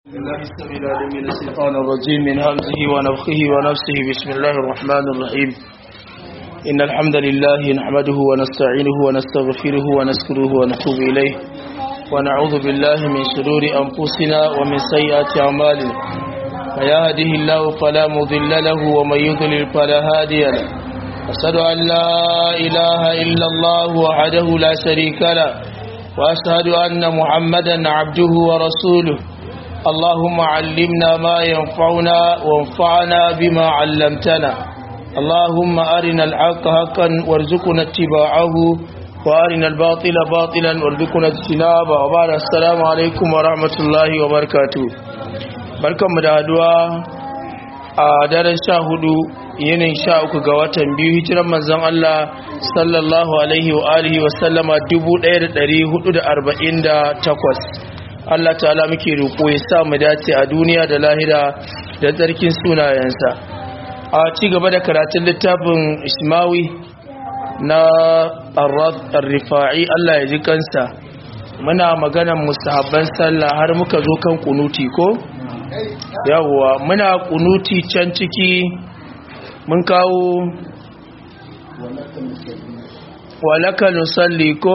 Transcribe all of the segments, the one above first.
الله السميع العليم من الشيطان الرجيم من همزه ونفخه ونفسه بسم الله الرحمن الرحيم إن الحمد لله نحمده ونستعينه ونستغفره ونذكره ونتوب إليه ونعوذ بالله من شرور أنفسنا ومن سيئات أعمالنا فيهده الله فلا مضل له ومن يضلل فلا هادي له أشهد أن لا إله إلا الله وحده لا شريك له وأشهد أن محمدا عبده ورسوله اللهم علمنا ما ينفعنا وانفعنا بما علمتنا اللهم أرنا الحق حقا وارزقنا اتباعه وأرنا الباطل باطلا وارزقنا اجتنابه وبعد السلام عليكم ورحمة الله وبركاته barkan mu da haduwa a daren sha hudu yanayin sha uku ga watan biyu hijiran manzon Allah sallallahu alaihi wa alihi wa sallama 1448 Allah ta'ala muke roƙo ya sa mu dace a duniya da lahira da tsarkin sunayensa a ci gaba da karatun littafin Ismawi na Ar-Rifa'i Allah ya ji kansa muna maganan mustahabban sallah har muka zo kan kunuti ko yawwa muna kunuti can ciki mun kawo walaka nusalli ko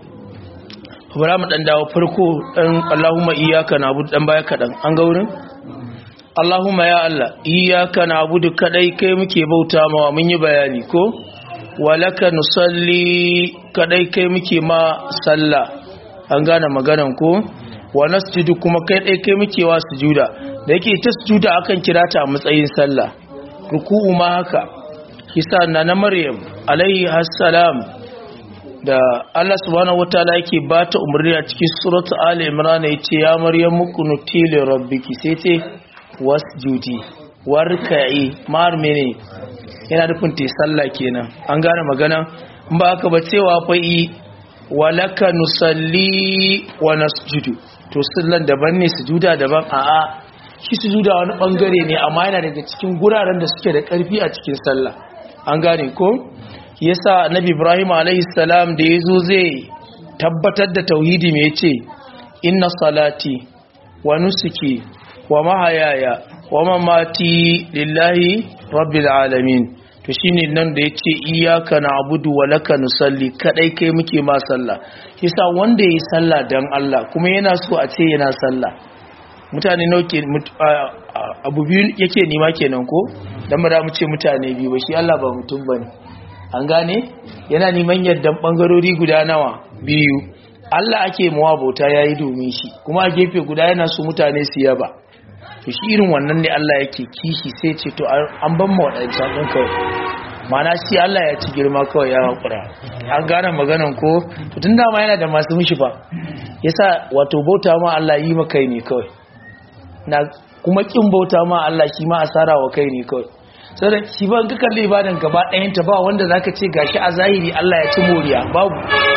bara mu dan dawo farko dan Allahumma iyyaka na'budu dan baya kadan an ga wurin Allahumma ya Allah iyyaka na'budu kadai kai muke bauta mawa mun yi bayani ko walaka nusalli kadai kai muke ma sallah an gane maganan ko wa nasjudu kuma kai dai kai muke wa sujuda da yake ta sujuda akan kira ta a matsayin sallah ruku'u ma haka kisa na na Maryam alaihi assalam da Allah subhanahu wataala yake ba ta umarni a cikin suratu Ali Imran yace ya Maryam kunuti li rabbiki sai ce wasjudi warka'i mar mene yana nufin te sallah kenan an gane magana in ba aka ba cewa fa yi walaka nusalli wa nasjudu to sallan daban ne sujuda daban a'a shi sujuda wani bangare ne amma yana daga cikin guraren da suke da karfi a cikin sallah an gane ko yasa annabi ibrahim alaihi salam da yazo zai tabbatar da tauhidi me yace inna salati wa nusuki wa mahayaya wa mamati lillahi rabbil alamin to shine nan da yace iyyaka na'budu wa laka nusalli kadai kai muke ma sallah yasa wanda yayi sallah dan Allah kuma yana so a ce yana sallah mutane nauke abu biyu yake nima kenan ko dan ba mu ce mutane biyu ba shi Allah ba mutum bane an gane yana neman yaddan bangarori guda nawa biyu Allah ake mawa bauta yayi domin shi kuma a gefe guda yana so mutane su yaba to shi irin wannan ne Allah yake kishi sai ce to an ban mu wadancan din kawai mana shi Allah ya ci girma kawai ya hakura an gane maganan ko to tun dama yana da masu mishi fa yasa wato bauta ma Allah yi maka ne kawai na kuma kin bauta ma Allah shi ma asara wa kai ne kawai sai shi ban ka kalli ibadan gaba ɗayan ta ba wanda zaka ce gashi a zahiri Allah ya ci moriya babu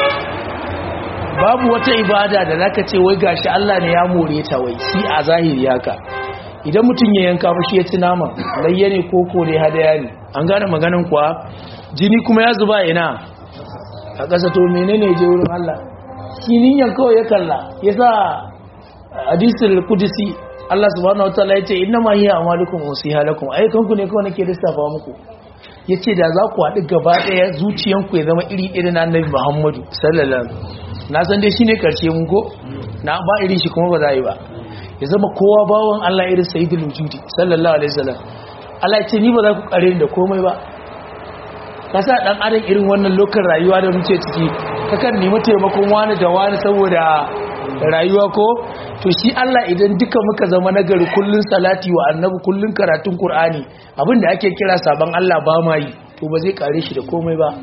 babu wata ibada da zaka ce wai gashi Allah ne ya more ta wai shi a zahiri haka idan mutum ya yanka ba shi ya ci nama layya ne koko ne hadaya ne an gane maganin kuwa jini kuma ya zuba ina a ƙasa to menene je wurin Allah shi niyan kawai ya kalla yasa hadisul qudsi Allah subhanahu wataala yace inna ma hiya amalukum wasiha lakum ayyukanku ne kawai nake lissafa muku yace da za ku haɗu gaba ɗaya zuciyanku ya zama iri iri na Annabi Muhammadu sallallahu alaihi na san dai shine karshe mun ko na ba irin shi kuma ba za yi ba ya zama kowa bawon Allah irin sayyidul wujudi sallallahu alaihi wasallam Allah ya ce ni ba za ku kare da komai ba kasa dan adam irin wannan lokacin rayuwa da muke ciki kakan nemi taimakon wani da wani saboda rayuwa ko to shi Allah idan duka muka zama nagari kullun salati wa annabi kullun karatun Qur'ani abinda ake kira saban Allah ba ma yi to ba zai kare shi da komai ba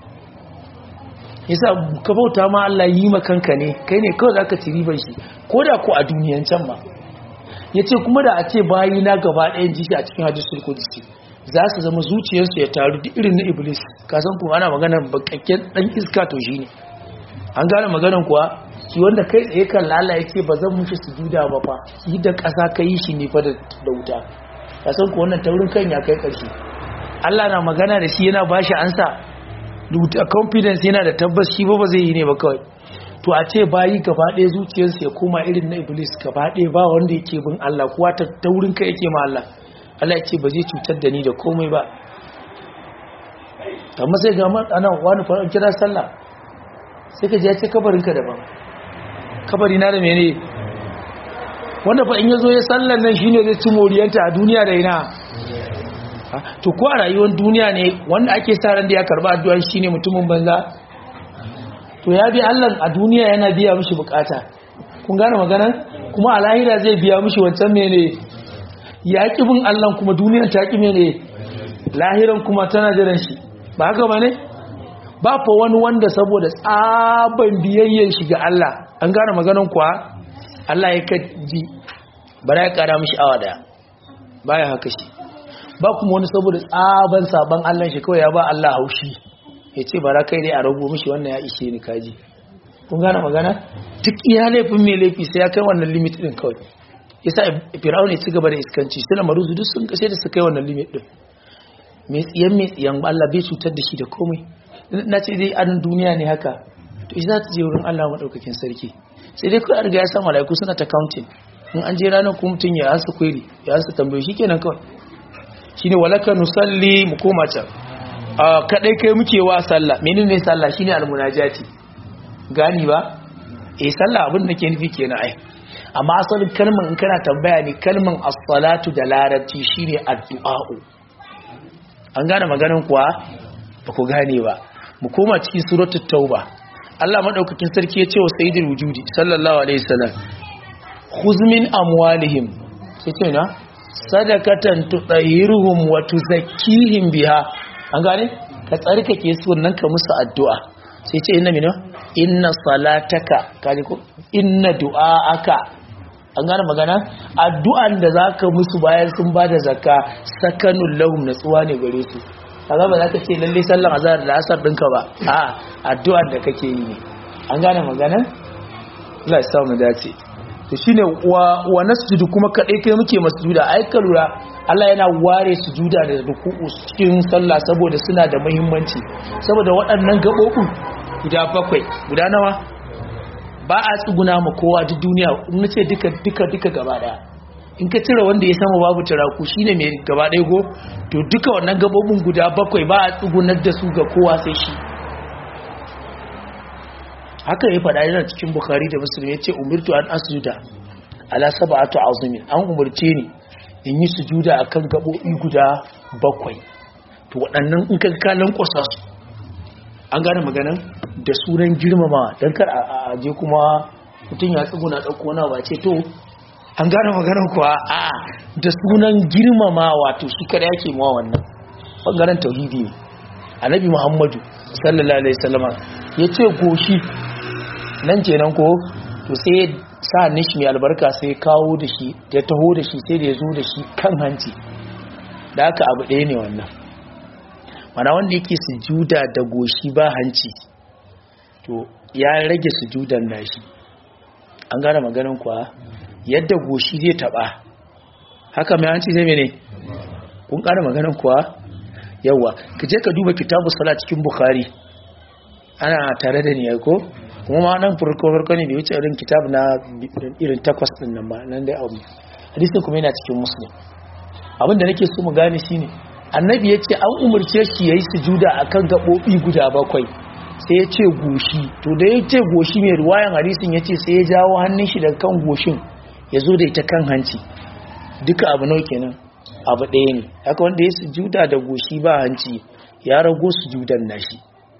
yasa ka bauta ma Allah yi ma kanka ne kai ne kawai zaka ci riban shi koda ko a duniyan can ba yace kuma da a ce bayi na gaba ɗayan jiki a cikin hadisul qudsi za su zama zuciyarsu ya taru duk irin na iblis ka san kuma ana magana bakakken dan iska to shine an gane maganan kuwa shi wanda kai tsaye kan lala ya ce ba zan mushi sujuda ba fa shi da ƙasa ka yi shi ne fa da wuta ka san ko wannan taurin kan ya kai ƙarshe Allah na magana da shi yana ba shi ansa da confidence yana da tabbas shi ba ba zai yi ne ba kawai to a ce bayi gaba ɗaya zuciyarsa ya koma irin na iblis gaba ɗaya ba wanda yake bin Allah kuwa ta taurin kai yake ma Allah Allah ya ce ba zai cutar da ni da komai ba amma sai ga ana wani faran kira sallah sai ka je ya ce kabarinka daban kabari na da mene wanda fa in yazo ya sallan nan shine zai ci moriyanta a duniya da ina to ko a rayuwar duniya ne wanda ake sa ran da ya karba addu'a shine mutumin banza to ya bi Allah a duniya yana biya mishi bukata kun gane magana kuma a lahira zai biya mishi wancan mene ya ki bin Allah kuma duniyar ta ki mene lahiran kuma tana jiran shi ba haka bane ba fa wani wanda saboda tsaban biyayyen shi ga Allah an gane maganan kuwa Allah ya kaji bara ya kara mishi awa daya baya haka shi ba kuma wani saboda tsaban saban Allah shi kawai ya ba Allah haushi ya ce bara kai dai a rago mishi wannan ya ishe ni kaji kun gane magana duk iya laifin mai laifi sai ya kai wannan limit din kawai yasa fir'auna ya ci gaba da iskanci sai na maruzu duk sun kashe da su kai wannan limit din mai tsiyan mai tsiyan Allah bai cutar da shi da komai na ce dai anan duniya ne haka to shi za ta je wurin Allah madaukakin sarki sai dai kawai riga ya san malaiku suna ta counting in an je ranar kuma mutum ya ansa query ya ansa tambaye shi kenan kawai shine walaka nusalli mu koma can kadai kai muke wa sallah menene sallah shine almunajati gani ba eh sallah abin da ke nufi kenan ai amma asalin kalman in kana tambaya ne kalman as-salatu da larabci shine addu'a an gane maganin kuwa ba ku gane ba mu koma cikin suratul tauba Allah madaukakin sarki ya ce wa sayyidul wujudi sallallahu alaihi wasallam khuz min amwalihim sai ce na sadakatan tutahhiruhum wa tuzakkihim biha an gane ka tsarkake su wannan ka musu addu'a sai ce inna mina inna salataka kaje ko inna du'aaka an gane magana addu'an da zaka musu bayan sun bada zakka sakanul lahum natsuwa ne gare su kaga ba zaka ce lalle sallan azhar da asar dinka ba a addu'ar da kake yi ne an gane magana Allah ya sa mu dace to shine wa wa nasjudu kuma kadai kai muke masjuda ai ka lura Allah yana ware sujuda da ruku'u cikin sallah saboda suna da muhimmanci saboda waɗannan gabobin guda bakwai guda nawa ba a tsuguna ma kowa duk duniya in nace duka duka duka gaba daya in ka cire wanda ya sama babu turaku shine mai gaba daya go to duka wannan gabobin guda bakwai ba a tsugunar da su ga kowa sai shi haka ya faɗa yana cikin bukhari da muslim ya ce umirtu an asjuda ala sab'atu azumin an umarce ni in yi sujuda akan gabobi guda bakwai to waɗannan in ka kalan kwasa su an gane maganan da sunan girmama don kar a je kuma mutum ya tsuguna ɗauko wani ba ce to an gane maganan kuwa a da sunan girmama wato shi kada yake mawa wannan ɓangaren tauhidi ne annabi muhammadu sallallahu alaihi wasallama ya ce goshi nan kenan ko to sai sa nishi mai albarka sai kawo da shi ya taho da shi sai da ya zo da shi kan hanci da haka abu ɗaya ne wannan mana wanda yake sujuda da goshi ba hanci to ya rage sujudan nashi an gane maganin kuwa yadda goshi zai taba haka mai hanci zai mene kun gane maganin kuwa yawa ka je ka duba kitabu sala cikin bukhari ana tare da ni ko kuma ma nan farko farko ne bai wuce irin kitab na irin takwas din nan ba nan dai abu hadisin kuma yana cikin muslim abin da nake so mu gane shine annabi ya ce an umarce shi ya yi sujuda a kan gaɓoɓi guda bakwai sai ya ce goshi to da ya ce goshi mai ruwayan hadisin ya ce sai ya jawo hannun shi daga kan goshin ya zo da ita kan hanci duka abu nau kenan abu ɗaya ne haka wanda ya sujuda da goshi ba hanci ya rago sujudan nashi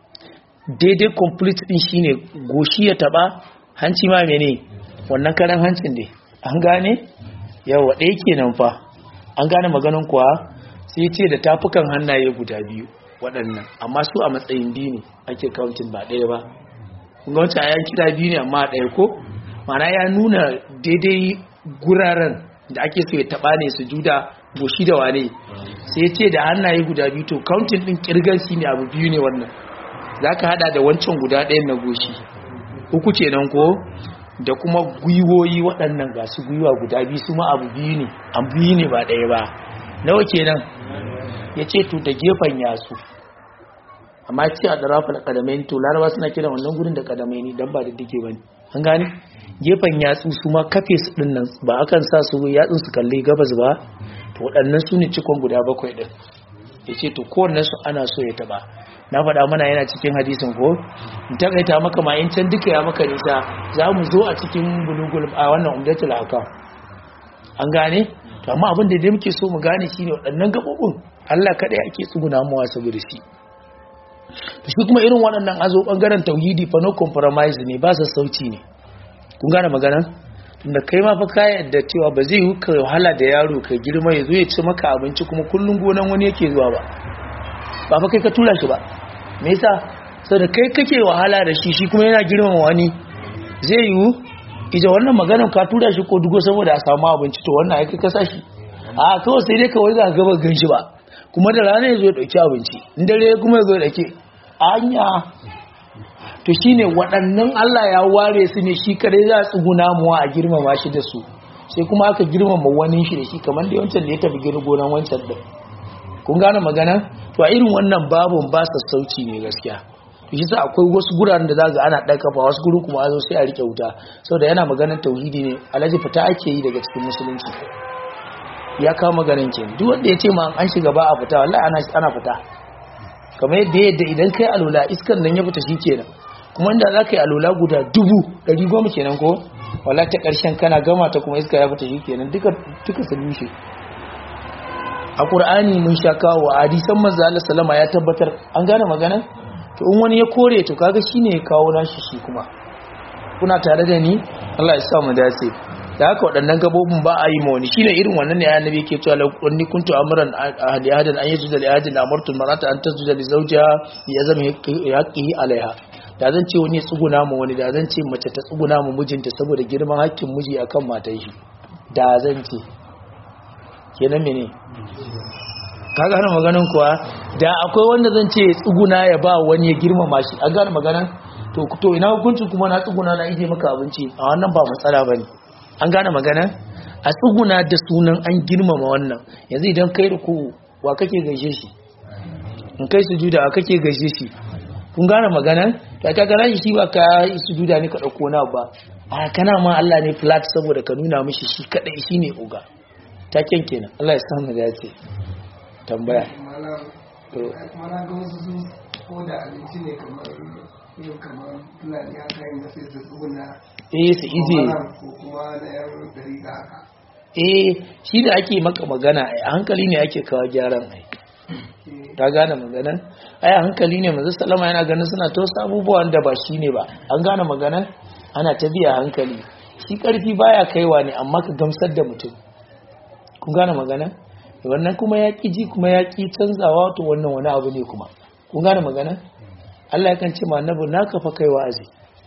daidai complete din shine goshi ya taba hanci ma mene wannan karan hancin dai an gane yawa ɗaya kenan fa an gane maganin kuwa sai ce da tafukan hannaye guda biyu waɗannan amma su a matsayin biyu ne ake kauntin ba ɗaya ba kun ga wancan ayan kira biyu ne amma ɗaya ko mana ya nuna daidai guraren da ake so ya taɓa ne su juda goshi da wane sai ce da hannaye guda biyu to kauntin ɗin kirgan shi ne abu biyu ne wannan za ka haɗa da wancan guda ɗayan na goshi uku kenan ko da kuma gwiwoyi waɗannan ga su gwiwa guda biyu su ma abu biyu ne abu biyu ne ba ɗaya ba nawa kenan ya ce to da gefen yasu amma ce a darafa da kadamai to laraba suna kira wannan gurin da kadamai ne dan ba da dike bane an gane gefen yatsu su ma kafe su din nan ba akan sa su yatsun su kalle gabas ba to waɗannan su ne cikon guda bakwai din yace to kowannen su ana so ya taba na faɗa mana yana cikin hadisin ko in takaita maka ma in can duka ya maka nisa za mu zo a cikin bulugul a wannan umdatul akam an gane to amma abin da dai muke so mu gane shine waɗannan gabobin Allah kada ake tsuguna mawa saboda shi to shi kuma irin waɗannan azo bangaren tauhidi fa no compromise ne ba sassauci ne kun gane magana tunda kai ma fa ka yadda cewa ba zai yi ka wahala da yaro ka girma ya zo ya ci maka abinci kuma kullun gonan wani yake zuwa ba ba fa kai ka tura shi ba me yasa saboda kai kake wahala da shi shi kuma yana girmama wani zai yiwu ija wannan maganar ka tura shi ko dugo saboda a samu abinci to wannan aiki ka sashi a kawai sai dai kawai za ka gaba gan shi ba kuma da rana ya zo ya ɗauki abinci in dare kuma ya zo ya ɗauki anya to shine waɗannan Allah ya ware su ne shi kadai za a tsuguna muwa a girmama shi da su sai kuma aka girmama wani shi da shi kamar da wancan da ya tafi gina gonan wancan da kun gane magana to a irin wannan babun ba sassauci ne gaskiya shi sa akwai wasu guraren da za ga ana ɗan kafa wasu guru kuma zo sai a rike wuta saboda yana maganar tauhidi ne alaji fita ake yi daga cikin musulunci ya kawo maganin ke duk wanda ya ce ma an shiga ba a fita wallahi ana ana fita kamar yadda yadda idan kai alula iskan nan ya fita shikenan kuma inda za ka yi alula guda dubu ɗari goma kenan ko wallahi ta ƙarshen kana gama ta kuma iska ya fita shikenan duka duka su lushe a ƙur'ani mun sha kawo a hadisan manzo Allah sallama ya tabbatar an gane magana to in wani ya kore to kaga shine ya kawo nashi shi kuma kuna tare da ni Allah ya sa mu dace da haka waɗannan gabobin ba a yi ma wani shine irin wannan ne annabi yake cewa la kunni kuntu amran ahli ahadan an yajuda li ahadin amartu marata an tasjuda li zawjiha ya zama haqqihi alaiha da zan ce wani ya tsuguna ma wani da zan ce mace ta tsuguna ma mijinta saboda girman hakkin miji akan matan shi da zan ce kenan mene ka gane maganin kuwa da akwai wanda zan ce tsuguna ya ba wani ya girmama shi an gane maganan to to ina hukuncin kuma na tsuguna na ije maka abinci a wannan ba matsala bane an gane maganan a tsuguna da sunan an girmama wannan yanzu idan kai ruku wa kake gaishe shi in kai sujuda wa kake gaishe shi kun gane maganan ta ka gana shi ba ka sujuda ne ka dauko na ba a kana ma Allah ne flat saboda ka nuna mishi shi kadai shine uga taken kenan Allah ya samu da yace tambaya mana ga wasu su ko da abinci ne kamar yin kamar fulani haka yin sai su tsuguna eh su ije ko kuma na yar dari da haka eh shi da ake maka magana a hankali ne ake kawo gyaran ai ta gane maganan ai a hankali ne manzo sallama yana ganin suna ta wasu abubuwan da ba shi ne ba an gane maganan ana ta biya hankali shi karfi baya kaiwa ne amma ka gamsar da mutum kun gane magana wannan kuma ya ƙi ji kuma ya ƙi canzawa to wannan wani abu ne kuma kun gane magana Allah yakan ce ma annabi na kafa kai wa'azi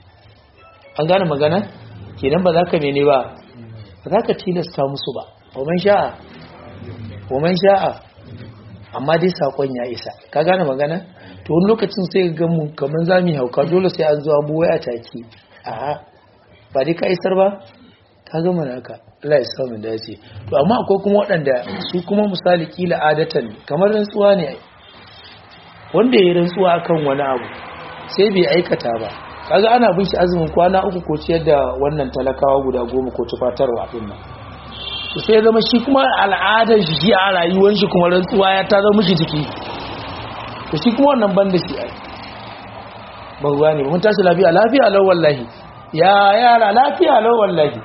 an gane magana kenan ba za ka mene ba ba za ka tilasta musu ba wa man sha'a wa man sha'a amma dai sakon ya isa ka gane magana to wani lokacin sai ga mu kaman za mu hauka dole sai an zo an buwai a take a ba dai ka isar ba ka gama naka Allah ya samu dace to amma akwai kuma waɗanda su kuma misali kila adatan kamar rantsuwa ne wanda ya rantsuwa akan wani abu sai bai aikata ba kaga ana bin shi azumin kwana uku ko ciyar da wannan talakawa guda goma ko tufatarwa din nan to sai zama shi kuma al'adar shi shi a rayuwar shi kuma rantsuwa ya ta zama shi jiki to shi kuma wannan banda shi ai ba ruwa ne mun tashi lafiya lafiya lau wallahi ya yara lafiya lau wallahi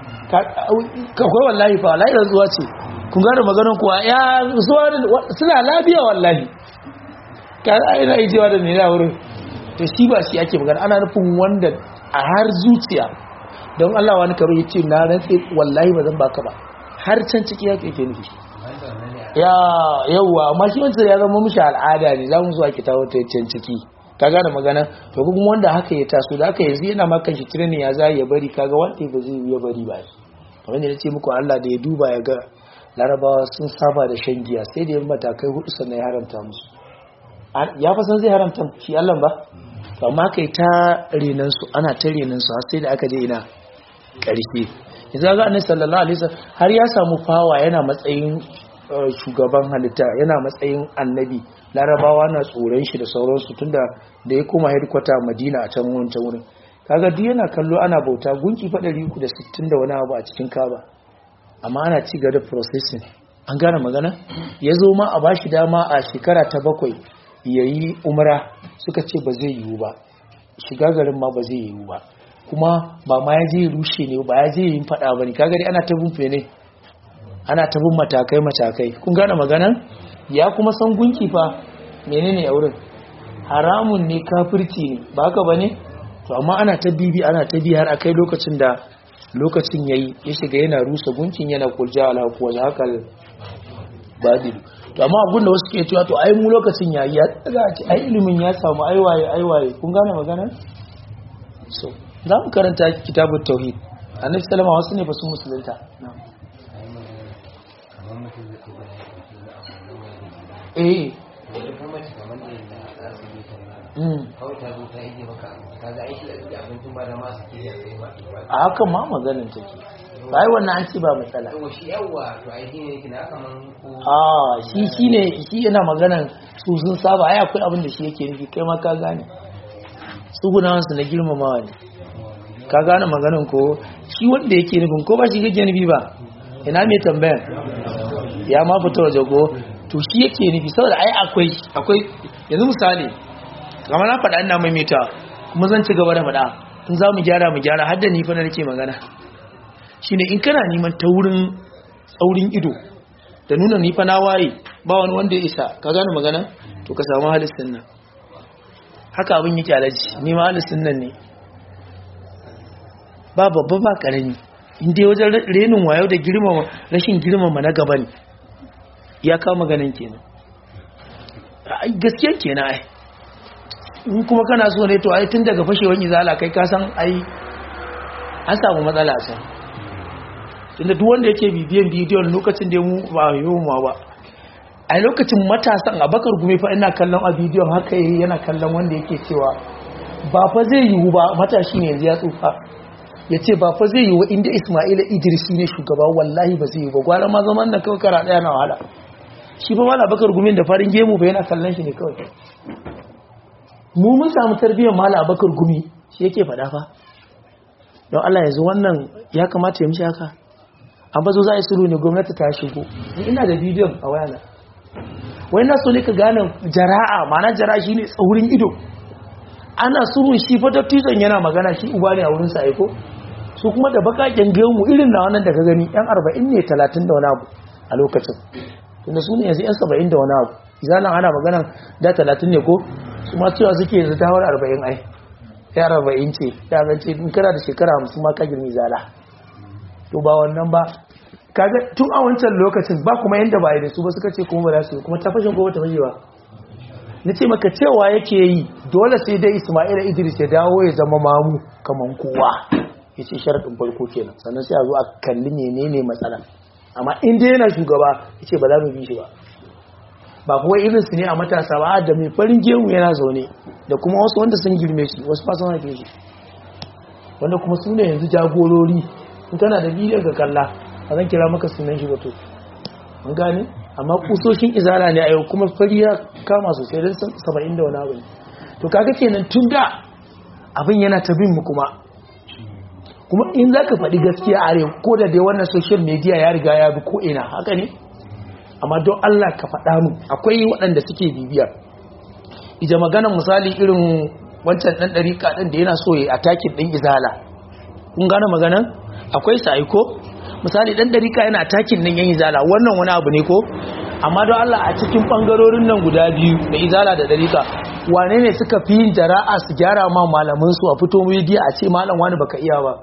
kakwai wallahi fa wallahi rantsuwa ce kun gane maganin kuwa ya zuwa suna lafiya wallahi ka ina yi jewa da mai na wurin to shi ba shi ake magana ana nufin wanda a har zuciya don Allah wani karo ya ce na rantse wallahi ba zan baka ba har can ciki yake ke nufi ya yauwa amma shi wancan ya zama mishi al'ada ne za mu zuwa kita wata can ciki ka gane magana to kuma wanda haka ya taso da haka yanzu yana ma kan shi tirenin ya za ya bari kaga wanda ba zai ya bari ba kamar da ce muku Allah da ya duba ya ga larabawa sun saba da shan giya sai da yin matakai hudu sannan ya haramta musu ya fa san zai haramta shi Allah ba to amma kai ta renan su ana ta renan su har sai da aka je ina karshe yanzu ga annabi sallallahu alaihi wasallam har ya samu fawa yana matsayin shugaban halitta yana matsayin annabi larabawa na tsoron shi da sauransu tunda da ya koma headquarter madina a can wancan wurin kaga duk yana kallo ana bauta gunki fa 360 da wani abu a cikin kaba amma ana ci gaba da processing an gane magana ya zo ma a bashi dama a shekara ta bakwai ya yi umra suka ce ba zai yiwu ba shiga garin ma ba zai yiwu ba kuma ba ma ya je rushe ne ba ya je yin fada ba ne kaga dai ana ta bin fene ana ta bin matakai matakai kun gane magana ya kuma san gunki fa menene a wurin haramun ne kafirci ne ba haka bane to amma ana ta bibi ana ta bi har akai lokacin da lokacin yayi ya shiga yana rusa gunkin yana kulja ala kuwa zakal babil to amma abun da wasu ke cewa to ai mu lokacin yayi ya tsaga ci ai ilimin ya samu aiwaye aiwaye kun gane magana so za mu karanta kitabut tauhid annabi sallama wasu ne ba su musulunta eh a hakan ma maganin take bai wannan an ce ba matsala a shi shi ne shi yana maganan su sun saba ai akwai abin da shi yake nufi kai ma ka gane su gunawansu na girmamawa ne ka gane maganan ko shi wanda yake nufin ko ba shi gage nufi ba ina mai tambayan ya ma fita waje ko to shi yake nufi saboda ai akwai akwai yanzu misali kamar na faɗa ina maimaita kuma zan ci gaba da faɗa in za mu gyara mu gyara har da ni fa na nake magana shine in kana neman taurin tsaurin ido da nuna ni fa na waye ba wani wanda ya isa ka gane magana to ka samu halittin nan haka abin yake alaji ni ma halittin nan ne ba babba ba karami inda wajen renin wayo da girmama rashin girmama na gaba ne ya kawo maganin kenan gaskiya kenan ai in kuma kana so ne to ai tun daga fashewar izala kai ka san ai an samu matsala a can tunda duk wanda yake bibiyan bidiyon lokacin da mu ba yiwuwa ba a lokacin matasan abakar gume fa ina kallon a bidiyon haka yayi yana kallon wanda yake cewa ba fa zai yiwu ba matashi ne yanzu ya tsufa ya ce ba fa zai yiwu inda ismaila idrisi ne shugaba wallahi ba zai yiwu ba gwara ma zaman da kawai kara daya na wahala shi fa wala bakar gumin da farin gemu ba yana kallon shi ne kawai mu mun samu tarbiyyar mala abakar gumi shi yake faɗa fa don Allah yanzu wannan ya kamata ya mishi haka an bazo za a yi suru ne gwamnati ta shigo ina da bidiyon a wayana wai na so ne ka gane jara'a ma'ana jara'a shine tsaurin ido ana surun shi fa dattijon yana magana shi uba ne a wurin sa aiko su kuma da bakaken gemu irin na wannan da ka gani yan 40 ne 30 da wani abu a lokacin tunda su ne yanzu yan 70 da wani abu izalan ana magana da 30 ne ko su ma cewa suke yanzu ta hawar 40 ai ya 40 ce ya zance in kana da shekara 50 ma ka girmi zala to ba wannan ba kaga tun a wancan lokacin ba kuma yanda ba da su ba suka ce kuma ba za su kuma ta fashin ko ta fashe ba na ce maka cewa yake yi dole sai dai ismaila idris ya dawo ya zama mamu kaman kowa ya ce sharaɗin farko kenan sannan sai a zo a kalli menene matsala amma in dai yana shugaba ya ce ba za mu bi shi ba ba kuwa irin su ne a matasa ba da mai farin gemu yana zaune da kuma wasu wanda sun girme shi wasu fasan haife shi wanda kuma su ne yanzu jagorori in tana da bidiyon ka kalla a zan kira maka sunan shi wato an gane amma kusoshin izala ne a yau kuma fari ya kama sosai don saba'in da wani abu to kaga kenan tun da abin yana ta bin mu kuma kuma in za ka faɗi gaskiya a arewa ko da dai wannan social media ya riga ya bi ko ina haka ne amma don allah ka faɗa mu akwai waɗanda suke bibiya ija maganan misali irin wancan ɗan ɗariƙa ɗin da yana so ya atakin ɗin izala kun gane maganan akwai sa aiko misali dan darika yana takin nan yan izala wannan wani abu ne ko amma don Allah a cikin bangarorin nan guda biyu da izala da darika wane ne suka fi yin jara'a su gyara ma malaman su a fito media a ce malam wani baka iya ba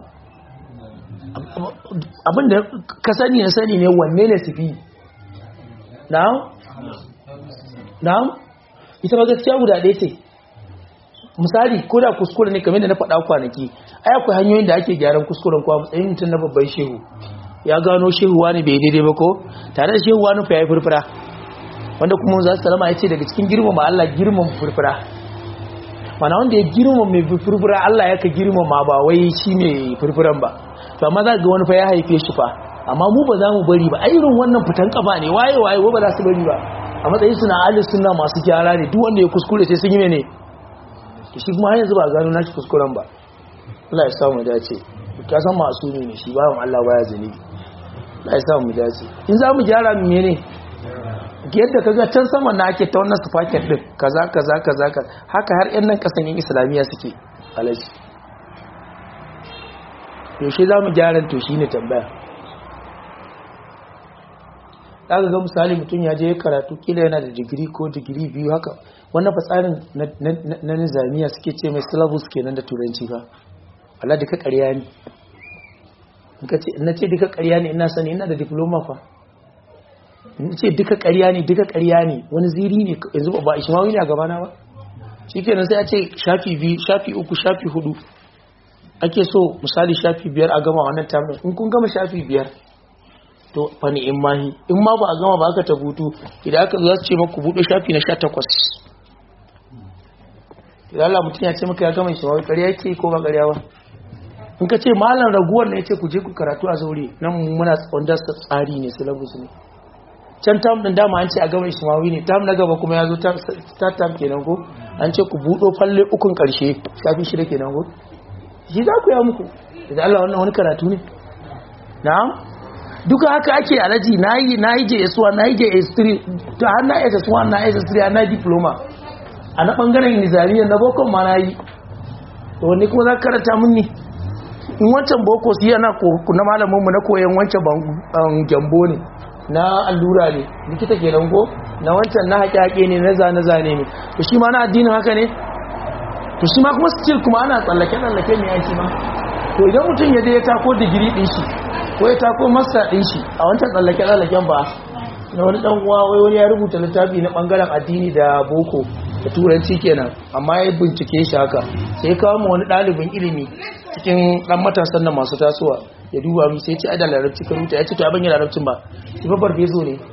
abinda ka sani na sani ne wanne ne su fi na'am na'am ita ba gaskiya guda ɗaya ce misali ko da kuskure ne kamar da na faɗa kwanaki ai akwai hanyoyin da ake gyaran kuskuren kwa matsayin mutum na babban shehu ya gano shehu wani bai daidai ba ko tare da shehu wani fa ya furfura wanda kuma za su salama ya ce daga cikin girmama Allah girmama furfura mana wanda ya girmama mai furfura Allah ya ka girmama ba wai shi ne furfuran ba to amma za ga wani fa ya haife shi fa amma mu ba za mu bari ba a irin wannan fitan kafa ne waye waye ba za su bari ba a matsayin suna alis suna masu gyara ne duk wanda ya kuskure sai sun yi mene to shi kuma har yanzu ba gano nashi kuskuren ba Allah ya samu dace ka san masu ne shi ba Allah baya zunubi Allah ya samu dace in za mu gyara mu mene yadda kaga can saman na ake ta wannan sufaket din kaza kaza kaza haka har yan nan kasan yin islamiyya suke alaji to shi za mu gyara to shi ne tambaya daga ga misali mutum ya je ya karatu kila yana da digiri ko digiri biyu haka wannan fatsarin na nizamiya suke ce mai syllabus kenan da turanci ba Allah duka ƙarya ne na ce duka ƙarya ne ina sani ina da diploma fa in ce duka ƙarya ne duka ƙarya ne wani ziri ne yanzu ba ishmawi ne a gabana ba shi kenan sai a ce shafi biyu shafi uku shafi hudu ake so misali shafi biyar a gama wannan tamin in kun gama shafi biyar to fani in mahi in ma ba a gama ba aka tabutu idan aka za su ce maku buɗe shafi na sha takwas idan Allah mutum ya ce maka ya gama shi ma ƙarya yake ko ba ƙarya ba in ka ce malam raguwar ne ya ce ku je ku karatu a zaure nan muna wanda tsari ne syllabus ne can tam din dama an ce a gama ishmawi ne tam na gaba kuma ya zo ta tam kenan ko an ce ku buɗo falle ukun ƙarshe shafi shida kenan ko shi za ku ya muku da Allah wannan wani karatu ne na'am duka haka ake alaji nayi nayi JS1 nayi JS3 to har na SS1 na SS3 na diploma a na bangaren nizariya na boko ma nayi to wani kuma za ka karanta mun ne in wancan boko su yana na malamin mu na koyon wancan gyambo ne na allura ne likita kenan ko na wancan na haƙe ne na zane-zane ne to shi ma na addinin haka ne to shi ma kuma still kuma ana tsallake-tsallake ne yanki ma to idan mutum ya je ya tako digiri din shi ko ya tako masta din shi a wancan tsallake-tsallaken ba na wani dan uwa wai wani ya rubuta littafi na bangaren addini da boko da turanci kenan amma ya bincike shi haka sai ya kawo mu wani ɗalibin ilimi cikin dan matasan nan masu tasowa ya duba mu sai ya ce ai da larabci ka rubuta ya ce to abin yana larabcin ba shi babbar bezo ne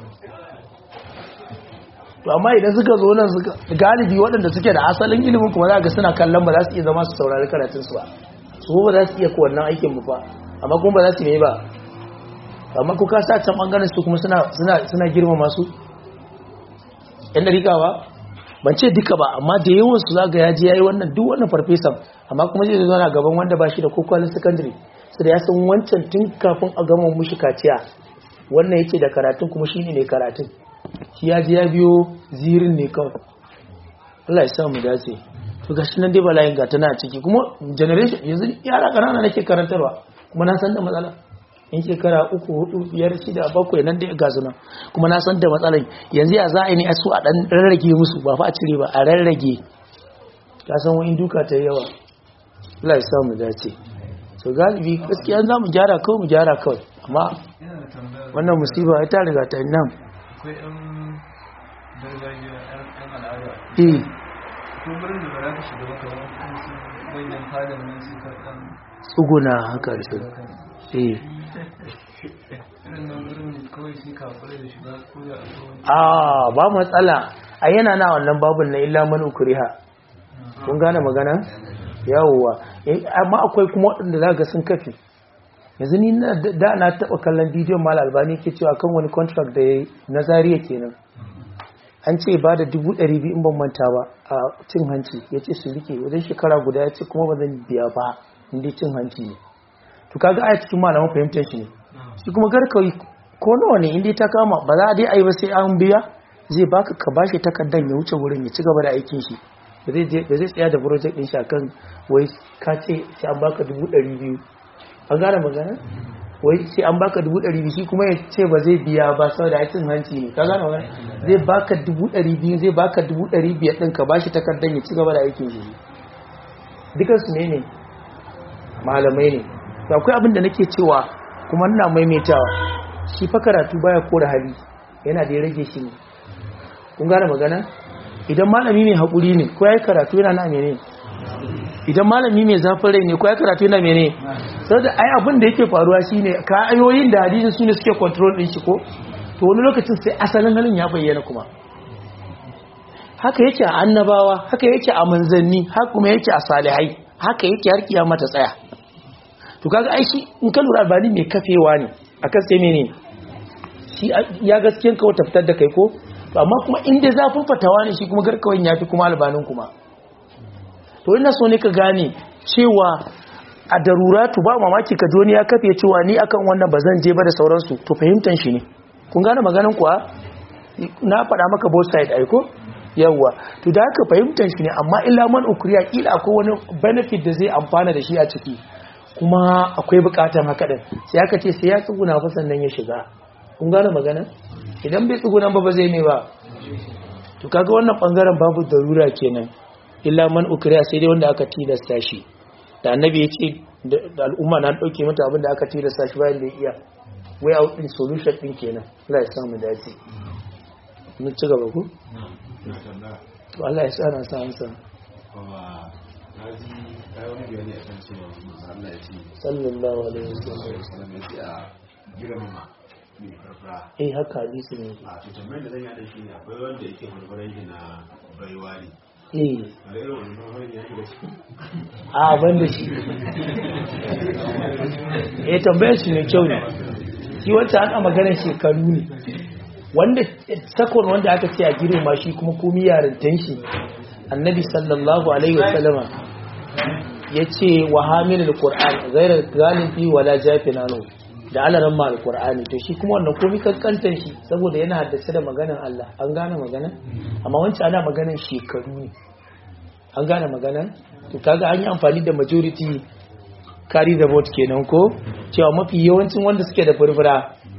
to amma idan suka zo nan suka galibi waɗanda suke da asalin ilimin kuma za ga suna kallon ba za su iya zama su saurari karatun su ba su ba za su iya ko wannan aikin ba amma kuma ba za su yi ba amma ko ka sa can bangaren su kuma suna suna suna girmama su yan dariƙawa ban ce duka ba amma da yawan su zaga ya je yayi wannan duk wannan farfesan amma kuma zai zo na gaban wanda ba shi da kokwalin secondary sai da ya san wancan tun kafin a gama mushi kaciya wannan yake da karatun kuma shine ne karatun shi ya ji ya biyo zirin ne kawai Allah ya samu dace to gashi nan dai bala'in ga tana ciki kuma generation yanzu yara kanana nake karantarwa kuma na san da matsala in shekara uku hudu biyar shida bakwai nan dai ga nan kuma na san da matsalan yanzu ya za a yi ne a su a dan rarrage musu ba fa a cire ba a rarrage ka san wani duka ta yawa Allah ya samu dace so galibi gaskiya za mu gyara kawai mu gyara kawai amma wannan musiba ta riga ta nan akwai yan gargajiya yan al'ada eh ko wurin da ba za ka shiga ba kamar su manyan fadar nan su karɓan tsuguna haka da su eh irin nan wurin kawai sai ka kula da shiga ko da akwai a ba matsala a yana na wannan babun na illa man ukriha kun gane magana yawwa Eh, amma akwai kuma waɗanda za ga sun kafi yanzu ni na da na taɓa kallon bidiyon mal albani ke cewa kan wani contract da ya yi na zariya kenan an ce ba da dubu ɗari biyu in ban manta ba a cin hanci ya ce su rike wajen shekara guda ya ce kuma ba zan biya ba inda cin hanci ne to kaga aya cikin malaman fahimtar shi ne shi kuma garkawi ko nawa ne inda ta kama ba za a dai a yi ba sai an biya zai baka ka bashi takardar ya wuce wurin ya ci gaba da aikin shi ba zai je- ba zai tsaya da project din shi akan wai ka ce sai an baka dubu ɗari biyu an gane magana wai sai an baka dubu ɗari biyu shi kuma ya ce ba zai biya ba saboda ya cin hanci ne ka gane magana zai baka dubu ɗari biyu zai baka dubu ɗari biyar ɗin ka bashi takardar ya ci gaba da aikin shi dukansu ne ne malamai ne to akwai abin da nake cewa kuma ina maimaitawa shi fa karatu baya kora hali yana da ya rage shi ne kun gane magana idan malami mai haƙuri ne ko ya yi karatu yana na mene idan malami mai zafin rai ne ko ya karatu yana mene sau da ai abin da yake faruwa shine ka ayoyin da hadisin su ne suke control din shi ko to wani lokacin sai asalin halin ya bayyana kuma haka yake a annabawa haka yake a manzanni haka kuma yake a salihai haka yake har kiyama ta tsaya to kaga ai shi in ka lura albani mai kafewa ne akan sai mene shi ya gaskiyan ka wata fitar da kai ko to amma kuma inda zafin fatawa ne shi kuma garkawan ya fi kuma albanin kuma to ina so ne ka gane cewa a daruratu ba mamaki ka joni ya kafe cewa ni akan wannan ba zan je ba da sauransu to fahimtan shi ne kun gane maganin kuwa na faɗa maka both side aiko yawwa to da haka fahimtar shi ne amma illa man ukriya kila akwai wani benefit da zai amfana da shi a ciki kuma akwai bukatan haka din sai aka ce sai ya tsuguna fa sannan ya shiga kun gane magana idan bai tsuguna ba ba zai ne ba to kaga wannan bangaren babu darura kenan illa man ukriya sai dai wanda aka tilasta shi da annabi ya ce da al'umma na dauke mata abin da aka tilasta shi bayan da ya iya way out din solution din kenan Allah ya samu dace mun ci gaba ku to Allah ya sa na sa an san sallallahu alaihi wasallam eh haka hadisi ne a to tambayar da zan yi da shi ne akwai wanda yake farfaran shi na baiwa ne eh a irin wani farfaran ya shiga ciki a ban da shi eh tambayar shi ne kyau ne shi wacce an a maganar shekaru ne wanda sakon wanda aka ce a girma shi kuma komi yarintan shi annabi sallallahu alaihi wasallama ya ce wa hamilul qur'an ghairu galibi wala jafinanu da alaran ma alqur'ani to shi kuma wannan komi kankantan shi saboda yana haddace da maganar Allah an gane maganar amma wancan ana maganar shekaru ne an gane maganar to kaga an yi amfani da majority carry the vote kenan ko cewa mafi yawancin wanda suke da furfura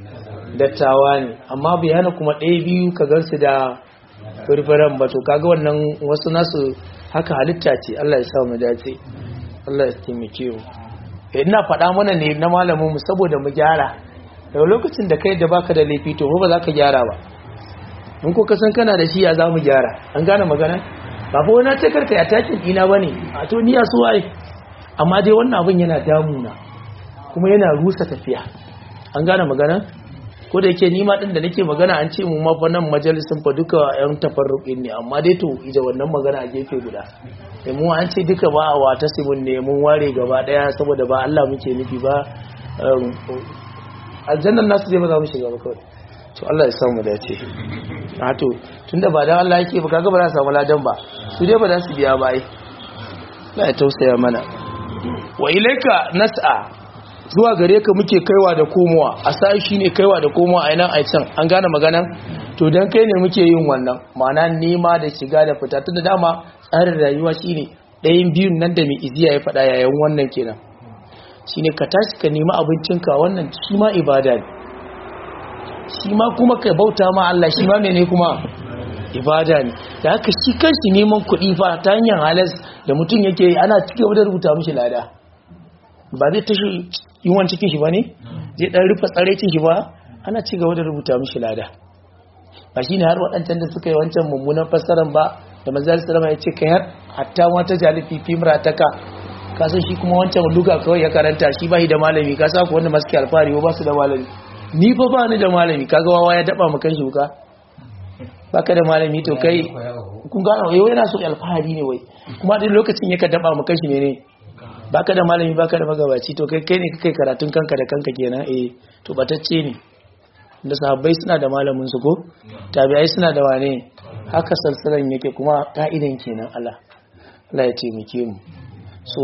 dattawa ne amma bai hana kuma ɗaya biyu ka gansu da furfuran ba to kaga wannan wasu nasu haka halitta ce Allah ya sa mu dace Allah ya taimake mu Eh, ina faɗa mana ne na malamin mu saboda mu gyara daga lokacin da kai da baka da laifi to ba za ka gyara ba mun ko kasan kana da shi ya za mu gyara an gane magana ba fa wani ce karka ya takin ina bane a to ni ya so ai amma dai wannan abin yana damuna kuma yana rusa tafiya an gane magana ko da yake nima din da nake magana an ce mu ma fa nan majalisin fa duka yan tafarruqin ne amma dai to ida wannan magana a gefe guda da mu an ce duka ba wa tasibun ne mun ware gaba daya saboda ba Allah muke nufi ba um, aljannan nasu dai ba za mu shiga ba kawai to Allah ya samu dace a to tunda ba dan Allah yake ba kaga ba za su samu ladan ba su dai ba za su biya ba ai Allah ya tausaya mana wa ilaika nas'a zuwa gare ka muke kaiwa da komowa a sai shine kaiwa da komowa a nan a can an gane maganan to dan kai ne muke yin wannan ma'ana nema da shiga da fita tunda dama tsarin rayuwa shine ɗayan biyun nan da mai iziya ya faɗa yayin wannan kenan shine ka tashi ka nemi abincinka wannan shi ma ibada ne shi ma kuma ka bauta ma Allah shi ma mene kuma ibada ne da haka shi kanshi neman kuɗi fa ta hanyar halas da mutum yake yi, ana cikin da rubuta mishi lada ba zai tashi yiwuwan cikin shi ba ne zai ɗan rufe tsarecin shi ba ana ci gaba da rubuta mishi lada ba shi ne har waɗancan da suka yi wancan mummunan fassarar ba da manzal salama ya ce kai har hatta wata jalifi fimra ta ka kasan shi kuma wancan luga kawai ya karanta shi ba shi da malami ka sa ku wanda masu ke alfahari ba su da malami ni fa ba ni da malami kaga wawa ya daba mu kan shi wuka baka da malami to kai kun gano yau yana so alfahari ne wai kuma duk lokacin yaka daba mu kan shi ne baka da malami baka da magabaci to kai kai ne kai karatun kanka da kanka kenan eh to batacce ne da sahabbai suna da malamin su ko tabi'ai suna da wane haka salsalan yake kuma ka'idan kenan Allah Allah ya taimake mu so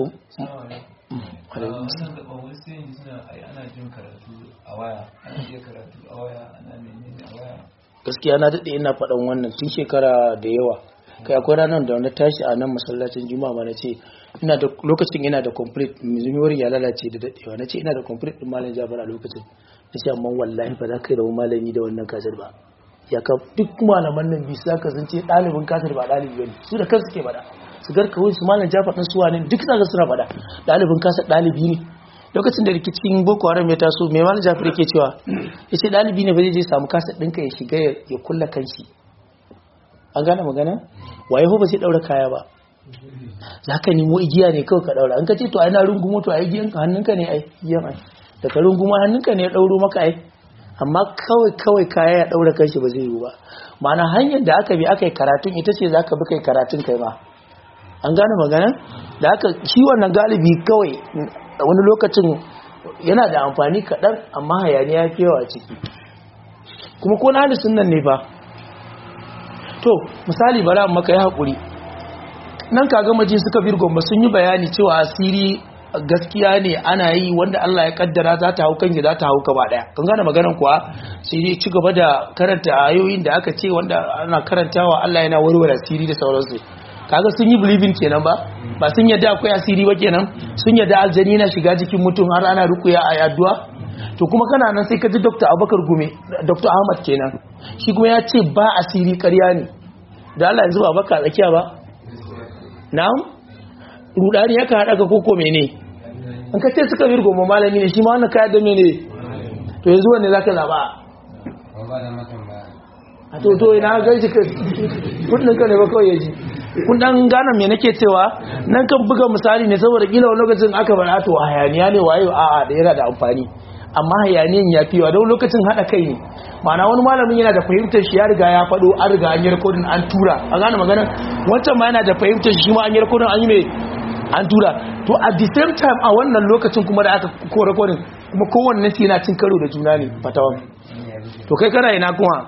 wannan da ɓawar sai suna ai ana jin karatu a waya ana iya karatu a waya ana menene a waya gaskiya na daɗe ina faɗan wannan tun shekara da yawa kai akwai ranar da wani tashi a nan masallacin juma'a ma na ce ina da lokacin ina da complete mizumiyorin ya lalace da daɗewa na ce ina da complete ɗin malam jabar a lokacin na ce amma wallahi ba za ka yi da malami da wannan kasar ba ya ka duk malaman nan bisu zaka sun ce ɗalibin kasar ba ɗalibi bane su da kansu ke faɗa su garka wai su malam jafar ɗin suwa ne duk zaka suna faɗa ɗalibin kasar ɗalibi ne lokacin da rikicin boko haram ya taso mai malam jafar yake cewa ya ce ɗalibi ne ba zai je samu kasar ɗinka ya shiga ya kulla kanshi an gane magana waye ba zai ɗaura kaya ba za ka nemo igiya ne kawai ka ɗaura an ka ce to ai na rungumo to ai igiyan hannunka ne ai igiyan ai da ka rungumo hannunka ne ya ɗauro maka ai amma kawai kawai kaya ya ɗaura kanshi ba zai yiwu ba ma'ana hanyar da aka bi aka yi karatun ita ce za ka bi kai karatun kai ma an gane magana da aka shi wannan galibi kawai wani lokacin yana da amfani kaɗan amma hayaniya ya fi yawa a ciki kuma ko na halittun nan ne ba to misali bara maka ya haƙuri nan kaga maji suka birgon ba sun yi bayani cewa asiri gaskiya ne ana yi wanda Allah ya kaddara za ta hau kanki za ta hau gaba daya kan gane maganan kuwa sai dai ci gaba da karanta ayoyin da aka ce wanda ana karantawa Allah yana warware asiri da sauransu kaga sun yi believing kenan ba ba sun yadda akwai asiri ba kenan sun yadda aljani na shiga jikin mutum har ana rukuya a addu'a to kuma kana nan sai ka ji Dr. Abubakar Gume Dr. Ahmad kenan shi kuma ya ce ba asiri ƙarya ne da Allah yanzu ba baka tsakiya ba na'am rudani ya ka haɗa ka koko mene an ka ce suka virgo ma malami ne shi ma wannan kayan da mene to yanzu wanne za ka zaɓa a to to ina ga shi kudin ka ne ba kawai ya ji kun dan gane me nake cewa nan kan buga misali ne saboda kila wani lokacin aka bar to hayaniya ne wayo a'a da yana da amfani amma hayaniyan ya fi wa don lokacin haɗa kai ne ma'ana wani malamin yana da fahimtar shi ya riga ya faɗo an riga an yi rikodin an tura a gane magana wancan ma yana da fahimtar shi ma an yi rikodin an yi mai an tura to at the same time a wannan lokacin kuma da aka ko rikodin kuma kowanne su yana cin karo da juna ne fatawan to kai kana ina kuma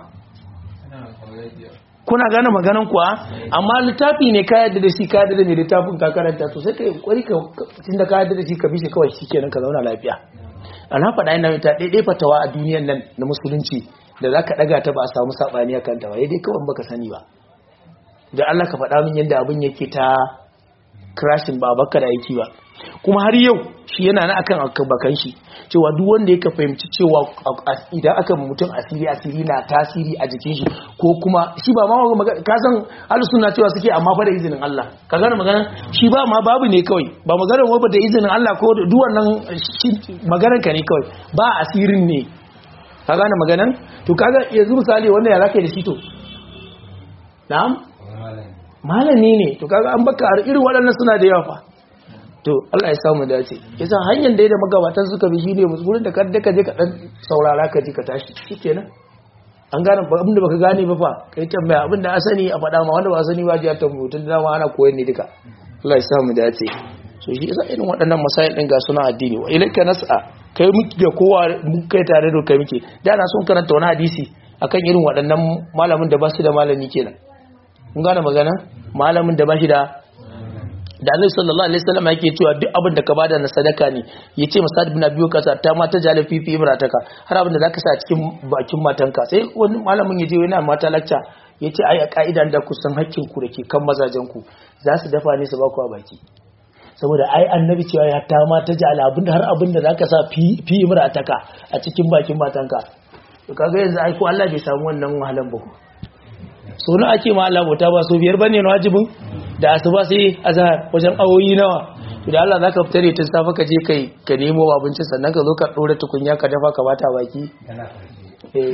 kuna gane maganan kuwa amma littafi ne ka yadda da shi ka yadda da mai littafin ka karanta to sai ka yi kwari ka tunda ka yadda da shi ka bi shi kawai shi kenan ka zauna lafiya ana faɗa yana ta ɗaiɗai fatawa a duniyan nan na musulunci da za ka ɗaga ta ba a samu saɓani a kanta ba ya dai kawai baka sani ba da Allah ka faɗa min yadda abin yake ta crashin ba baka da aiki ba kuma har yau shi yana na akan bakan shi cewa duk wanda ya ka fahimci cewa idan aka mutum asiri asiri na tasiri a jikin shi ko kuma shi ba ma ka san suna cewa suke amma fa da izinin Allah ka gane magana shi ba ma babu ne kawai ba maganar wa da izinin Allah ko da duk wannan maganar ka ne kawai ba asirin ne ka gane maganan to kaga yanzu misali wanda ya zaka da shi to na'am malami ne to kaga an baka irin waɗannan suna da yawa fa to Allah ya samu dace yasa hanyar da ya da magabatan suka bi shine musulun da kada ka je ka dan saurara ka ji ka tashi shikenan an gane abin da baka gane ba fa kai tambaya abin da asani a faɗa ma wanda ba sani ba ji ta mutun da dama ana koyon ne duka Allah ya samu dace so shi yasa irin waɗannan masail din ga suna addini wa ilaika nas'a kai muke da kowa kai tare da kai muke da na son karanta wani hadisi akan irin waɗannan malamin da ba su da malami kenan kun gane magana malamin da ba shi da da Annabi sallallahu alaihi wasallam yake cewa duk abin da ka bada na sadaka ne yace Musad ibn Abi Waqqas ta ma ta jala fifi imrataka har abin da zaka sa cikin bakin matanka sai wani malamin yaje yana mata lacca yace ai a kaidan da ku san hakkin ku dake kan mazajen ku za su dafa ne su ba ku a baki saboda ai annabi cewa ya ta ma ta jala abin da har abin da zaka sa fi fi imrataka a cikin bakin matanka to kaga yanzu ai ko Allah bai samu wannan wahalan ba so na ake ma Allah bauta ba so biyar bane na wajibin da asuba sai azhar wajen awoyi nawa to da Allah zaka fitare tun safa ka je kai ka nemo abinci sannan ka zo ka dora tukunya ka dafa ka bata baki eh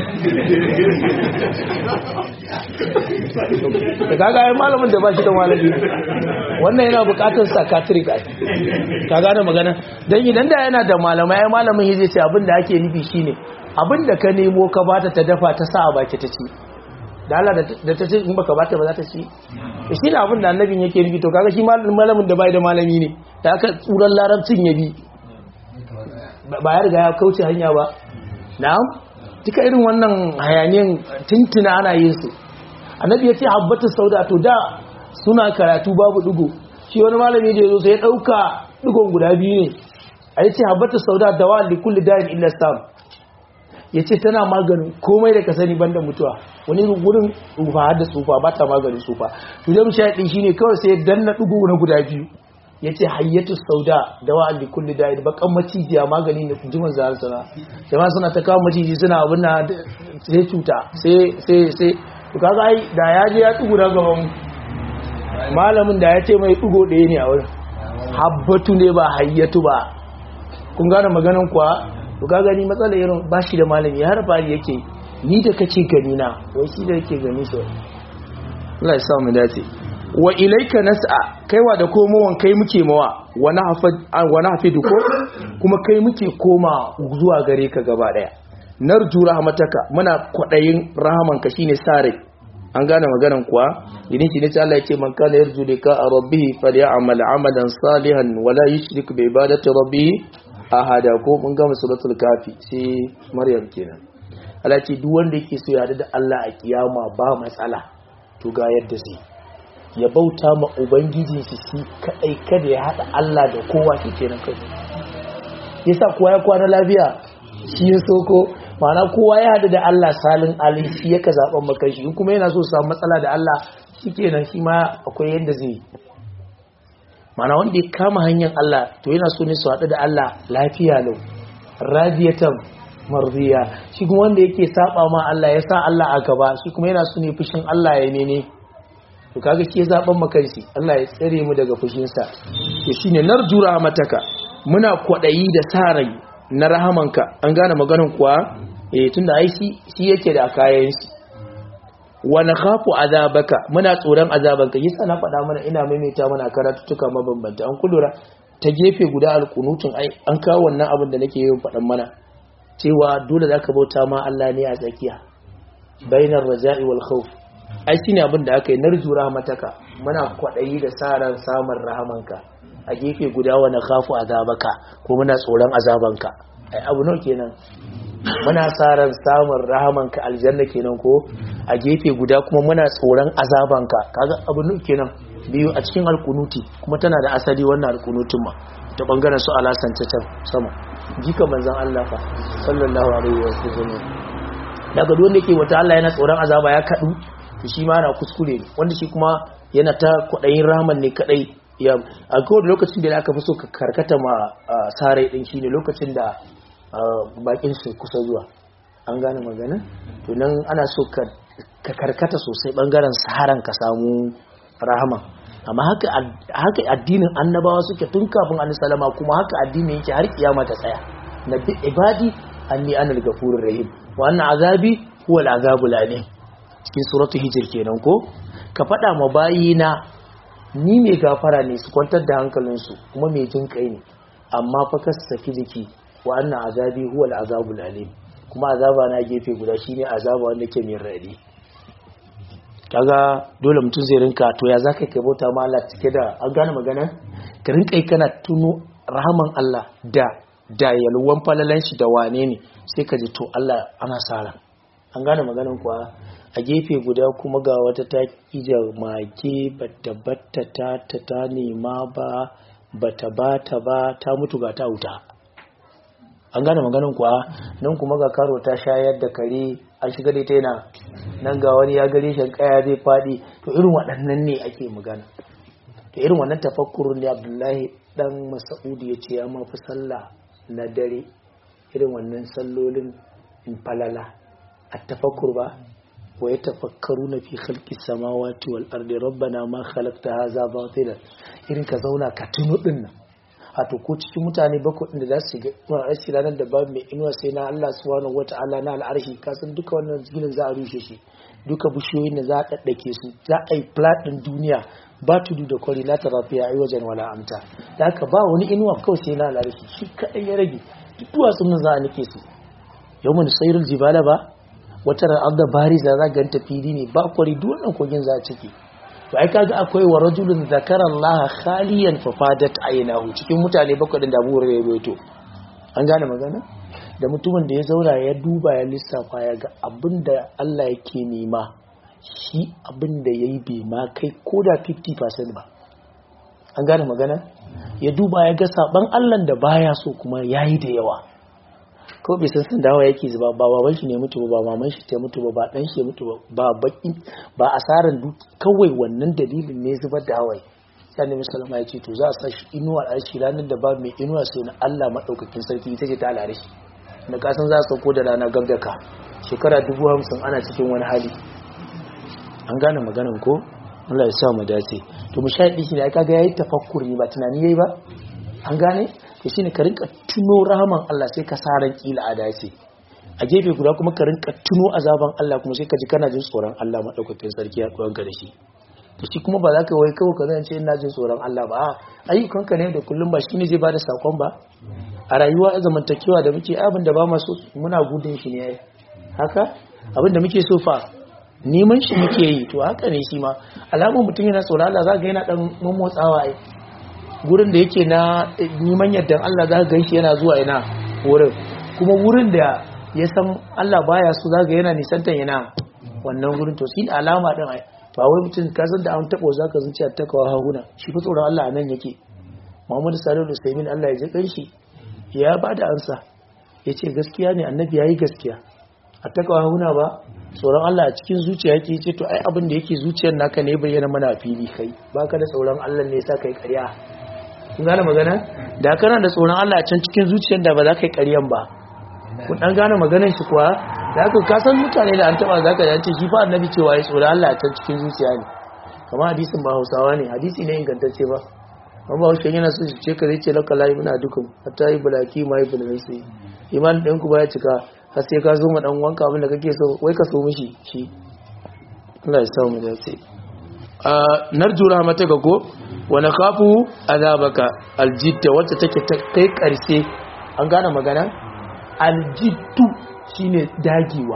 da kaga ai malamin da ba shi da malami wannan yana bukatar psychiatric ai ka gane magana dan idan da yana da malamai ai malamin yace ce abin da ake nufi shine abin da ka nemo ka bata ta dafa ta sa a baki ta ci da Allah da ta ce in baka bata ba za ta ci to shi ne abin da annabin yake nufi to kaga shi malamin da bai da malami ne da aka tsuran larabcin ya bi ba ya riga ya kauce hanya ba na'am duka irin wannan hayaniyan tuntuna ana yin su annabi ya ce habbatu sauda to da suna karatu babu digo shi wani malami da yazo sai ya dauka digon guda biyu ne a yace habbatu sauda dawa li kulli da'in illa sam ya ce tana maganin komai da ka sani banda mutuwa wani wurin tsufa har da tsufa ba ta maganin tsufa to zai musha ɗin shi ne kawai sai danna ɗugu na guda biyu ya ce hayyatu sauda da wa'an da kulli da bakan macijiya magani na jiman zahar sana jama'a suna ta kawo maciji suna abin na sai cuta sai sai sai to kaga ai da ya je ya ɗugu na gaban malamin da ya ce mai ɗugo ɗaya ne a wurin habbatu ne ba hayyatu ba kun gane maganan kuwa to ka gani matsala irin ba shi da malami har fari yake ni da kake gani na wai shi da yake gani shi Allah ya sa mu dace wa ilaika nas'a kaiwa da komowan kai muke mawa wa nahfad wa nahfidu ko kuma kai muke koma zuwa gare ka gaba daya narju rahmataka muna kwadayin rahamanka shine sare an gane maganan kuwa idan shi ne sai Allah ya ce man kana yarju lika rabbih falyamal amalan salihan wala yushrik bi ibadati rabbih ahada ko mun gama suratul kafi sai maryam kenan Allah ce duk wanda yake so ya da Allah a kiyama ba matsala to ga yadda zai ya bauta ma ubangijin shi shi kadai kada ya hada Allah da kowa shi kenan kai yasa kowa ya kwana lafiya shi ya soko ma'ana kowa ya hada da Allah salin alin shi yaka zaben maka shi kuma yana so su samu matsala da Allah shi kenan shi ma akwai yadda zai ma'ana wanda ya kama hanyar Allah to yana so ne su haɗu da Allah lafiya lau radiyatan marziya shi kuma wanda yake saba ma Allah ya sa Allah a gaba shi kuma yana so ne fushin Allah ya nene to kaga ke zaben makansi Allah ya tsare mu daga fushinsa to shine narju rahmataka muna kwadayi da sarai na rahamanka an gane maganin kuwa eh tunda ai shi shi yake da kayan shi wa nakhafu azabaka muna tsoron azabanka yasa na faɗa mana ina maimaita mana karatutuka mabambanta an kullura ta gefe guda alkunutun ai an kawo wannan abin da nake yin faɗan mana cewa dole zaka bauta ma Allah ne a tsakiya bainar raja'i wal khawf ai shine abin da aka yi narju rahmataka muna kwadayi da saran samun rahamanka a gefe guda wa nakhafu azabaka ko muna tsoron azabanka ai abu nawa kenan muna saran samun rahamanka aljanna kenan ko a gefe guda kuma muna tsoron azabanka kaga abu nawa kenan biyu a cikin alkunuti kuma tana da asali wannan alkunutun ma ta bangaren su alasan ta can sama jika manzon Allah fa sallallahu alaihi wa sallam daga duk wanda yake wata Allah yana tsoron azaba ya kadu to shi ma na kuskure ne wanda shi kuma yana ta kwadayin rahman ne kadai ya a kowane lokacin da aka fi so ka karkata ma sarai din shine lokacin da bakin su kusa zuwa an gane magana to nan ana so ka karkata sosai bangaren saharan ka samu rahama amma haka haka addinin annabawa suke tun kafin annabi salama kuma haka addinin yake har kiyama ta tsaya nabi ibadi anni anal gafurur rahim wa anna azabi huwa al-azabul alim cikin suratu hijir kenan ko ka faɗa ma bayina ni mai gafara ne su kwantar da hankalinsu kuma mai jin kai ne amma fa ka saki jiki wa anna azabi huwa al-azabul alim kuma azaba na gefe guda shine azaba wanda ke mai radi kaga dole mutum zai rinka to ya zaka kai bauta ma Allah cike da an gane magana ka rinka yi kana tuno rahaman Allah da da yalwan falalan shi da wane ne sai ka ji to Allah ana sara an gane maganan kuwa a gefe guda kuma ga wata ta kija mage bata batta ta ta ta nema ba bata bata ba ta mutu ga ta wuta an gane maganin kuwa nan kuma ga karo ta shayar da kare an shiga da ita yana nan ga wani ya gare shan kaya zai faɗi to irin waɗannan ne ake magana to irin wannan tafakkurun ne abdullahi dan masa'udi ya ce ya mafi sallah na dare irin wannan sallolin in falala a tafakkur ba wa ya tafakkaru na fi khalqi samawati wal ardi rabbana ma khalaqta hadha batilan irin ka zauna ka tuno din nan a to ko cikin mutane bakwai inda za su ga aiki ranar da babu mai inuwa sai na Allah subhanahu wata'ala na al'arshi kasan duka wannan ginin za a rushe shi duka bishiyoyin da za a daddake su za a yi plat din duniya ba tudu da kwari la tarafiya ai wajen wala amta da haka ba wani inuwa kawai sai na al'arshi shi kadai ya rage duk duwatsun nan za a nike su yawmun sayrul jibala ba wata ra'adda bariza za ganta fili ne ba kwari duk wannan kogin za a ciki to ai kaga akwai wa rajulun zakara Allah khaliyan fa fadat aynahu cikin mutane bakwai da Abu Hurairah rawaito an gane magana da mutumin da ya zauna ya duba ya lissafa ya ga abinda Allah yake nema shi abinda yayi bai ma kai koda 50% ba an gane magana ya duba ya ga saban Allah da baya so kuma yayi da yawa ko bai san dawa yake zuba ba baban shi ne mutu ba maman shi ta mutu ba ba dan shi mutu ba ba baki ba asaran duk kawai wannan dalilin ne zubar da hawaye sai annabi sallama ya ce to za a sa shi inuwa a shi ranar da ba mai inuwa sai na Allah madaukakin sarki ita ce ta alare shi da kasan za a sauko da rana gab da ka shekara dubu hamsin ana cikin wani hali an gane maganan ko Allah ya sa mu dace to mu shaidi shi ne kaga yayi tafakkuri ba tunani yayi ba an gane to shine ka rinka tuno rahaman Allah sai ka sa ran kila a dace a gefe guda kuma ka rinka tuno azaban Allah kuma sai ka ji kana jin tsoron Allah madaukakin sarki ya ka da shi to shi kuma ba za ka wai kawai ka zan ce ina jin tsoron Allah ba ayyukan ka ne da kullum ba shine zai bada sakon ba a rayuwa zamantakewa da muke abin da ba ma so muna gudun shi ne haka abin da muke so fa neman shi muke yi to haka ne shi ma alamun mutum yana tsoron Allah za ga yana dan mummotsawa ai gurin da yake na neman yadda Allah za ka shi yana zuwa ina wurin kuma wurin da ya san Allah baya so za ga yana nisantan yana wannan gurin to shi alama din ba wai mutum ka san da an taɓa za ka zuciya ta kawo hahuna shi fi tsoron Allah a nan yake Muhammadu Salihu Usaimin Allah ya ji kanshi ya ba da ansa ya ce gaskiya ne annabi ya yi gaskiya a ta kawo hahuna ba tsoron Allah a cikin zuciya yake ce to ai abin da yake zuciyar naka ne bayyana mana a fili kai baka da tsoron Allah ne yasa kai ƙarya kun gane magana da kana da tsoron Allah a can cikin zuciyar da ba za ka yi ƙaryan ba kun dan gane maganar shi kuwa da haka ka san mutane da an taba za ka dace shi fa annabi cewa ya tsoron Allah a can cikin zuciya ne kamar hadisin ba Hausawa ne hadisi ne ingantacce ba amma Hausa yana so shi ce ka zai ce laka lahi muna dukan hatta yi bulaki ma yi bulaki iman ɗin ku ba ya cika har sai ka zo ma dan wanka abin da kake so wai ka so mishi shi Allah ya sa mu dace a narju rahmata ga ko wa nakhafu azabaka aljitta wacce take ta kai karshe an gane magana aljittu shine dagewa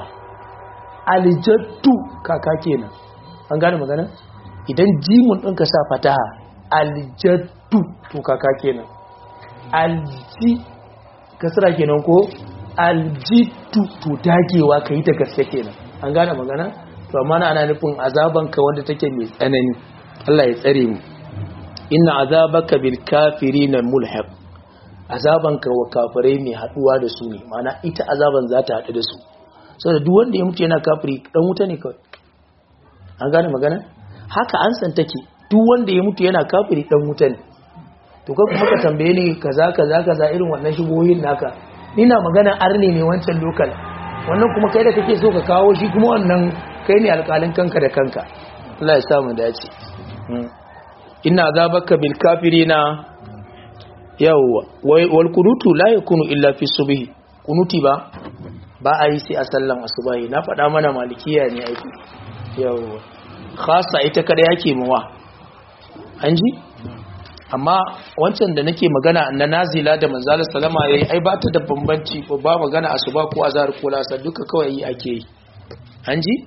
aljattu kaka kenan an gane magana idan jimun ɗinka sa fataha aljattu to kaka kenan alji kasra kenan ko aljittu to dagewa ka yi da gaske kenan an gane magana to amma ana nufin azabanka wanda take mai tsanani Allah ya tsare mu inna azabaka bil kafirina mulhaq azabanka wa kafirai mai haduwa da su ne mana ita azaban za ta haɗu da su saboda duk wanda ya mutu yana kafiri dan wuta ne kawai an gane magana haka an san take duk wanda ya mutu yana kafiri dan wuta ne to kai kuma ka tambaye ni kaza kaza kaza irin wannan shigohin naka ina magana arne ne wancan lokal wannan kuma kai da kake so ka kawo shi kuma wannan kai ne alƙalin kanka da kanka Allah ya sa mu dace inna azabaka bil kafirina yawwa wal kunutu la yakunu illa fi subhi kunuti ba ba a yi sai a sallan asubahi na faɗa mana malikiya ne aiki yawwa khasa ita kada yake mawa an ji amma wancan da nake magana na nazila da manzala salama yayi ai ba ta da bambanci ko ba magana asuba ko azhar ko lasar duka kawai yi ake yi an ji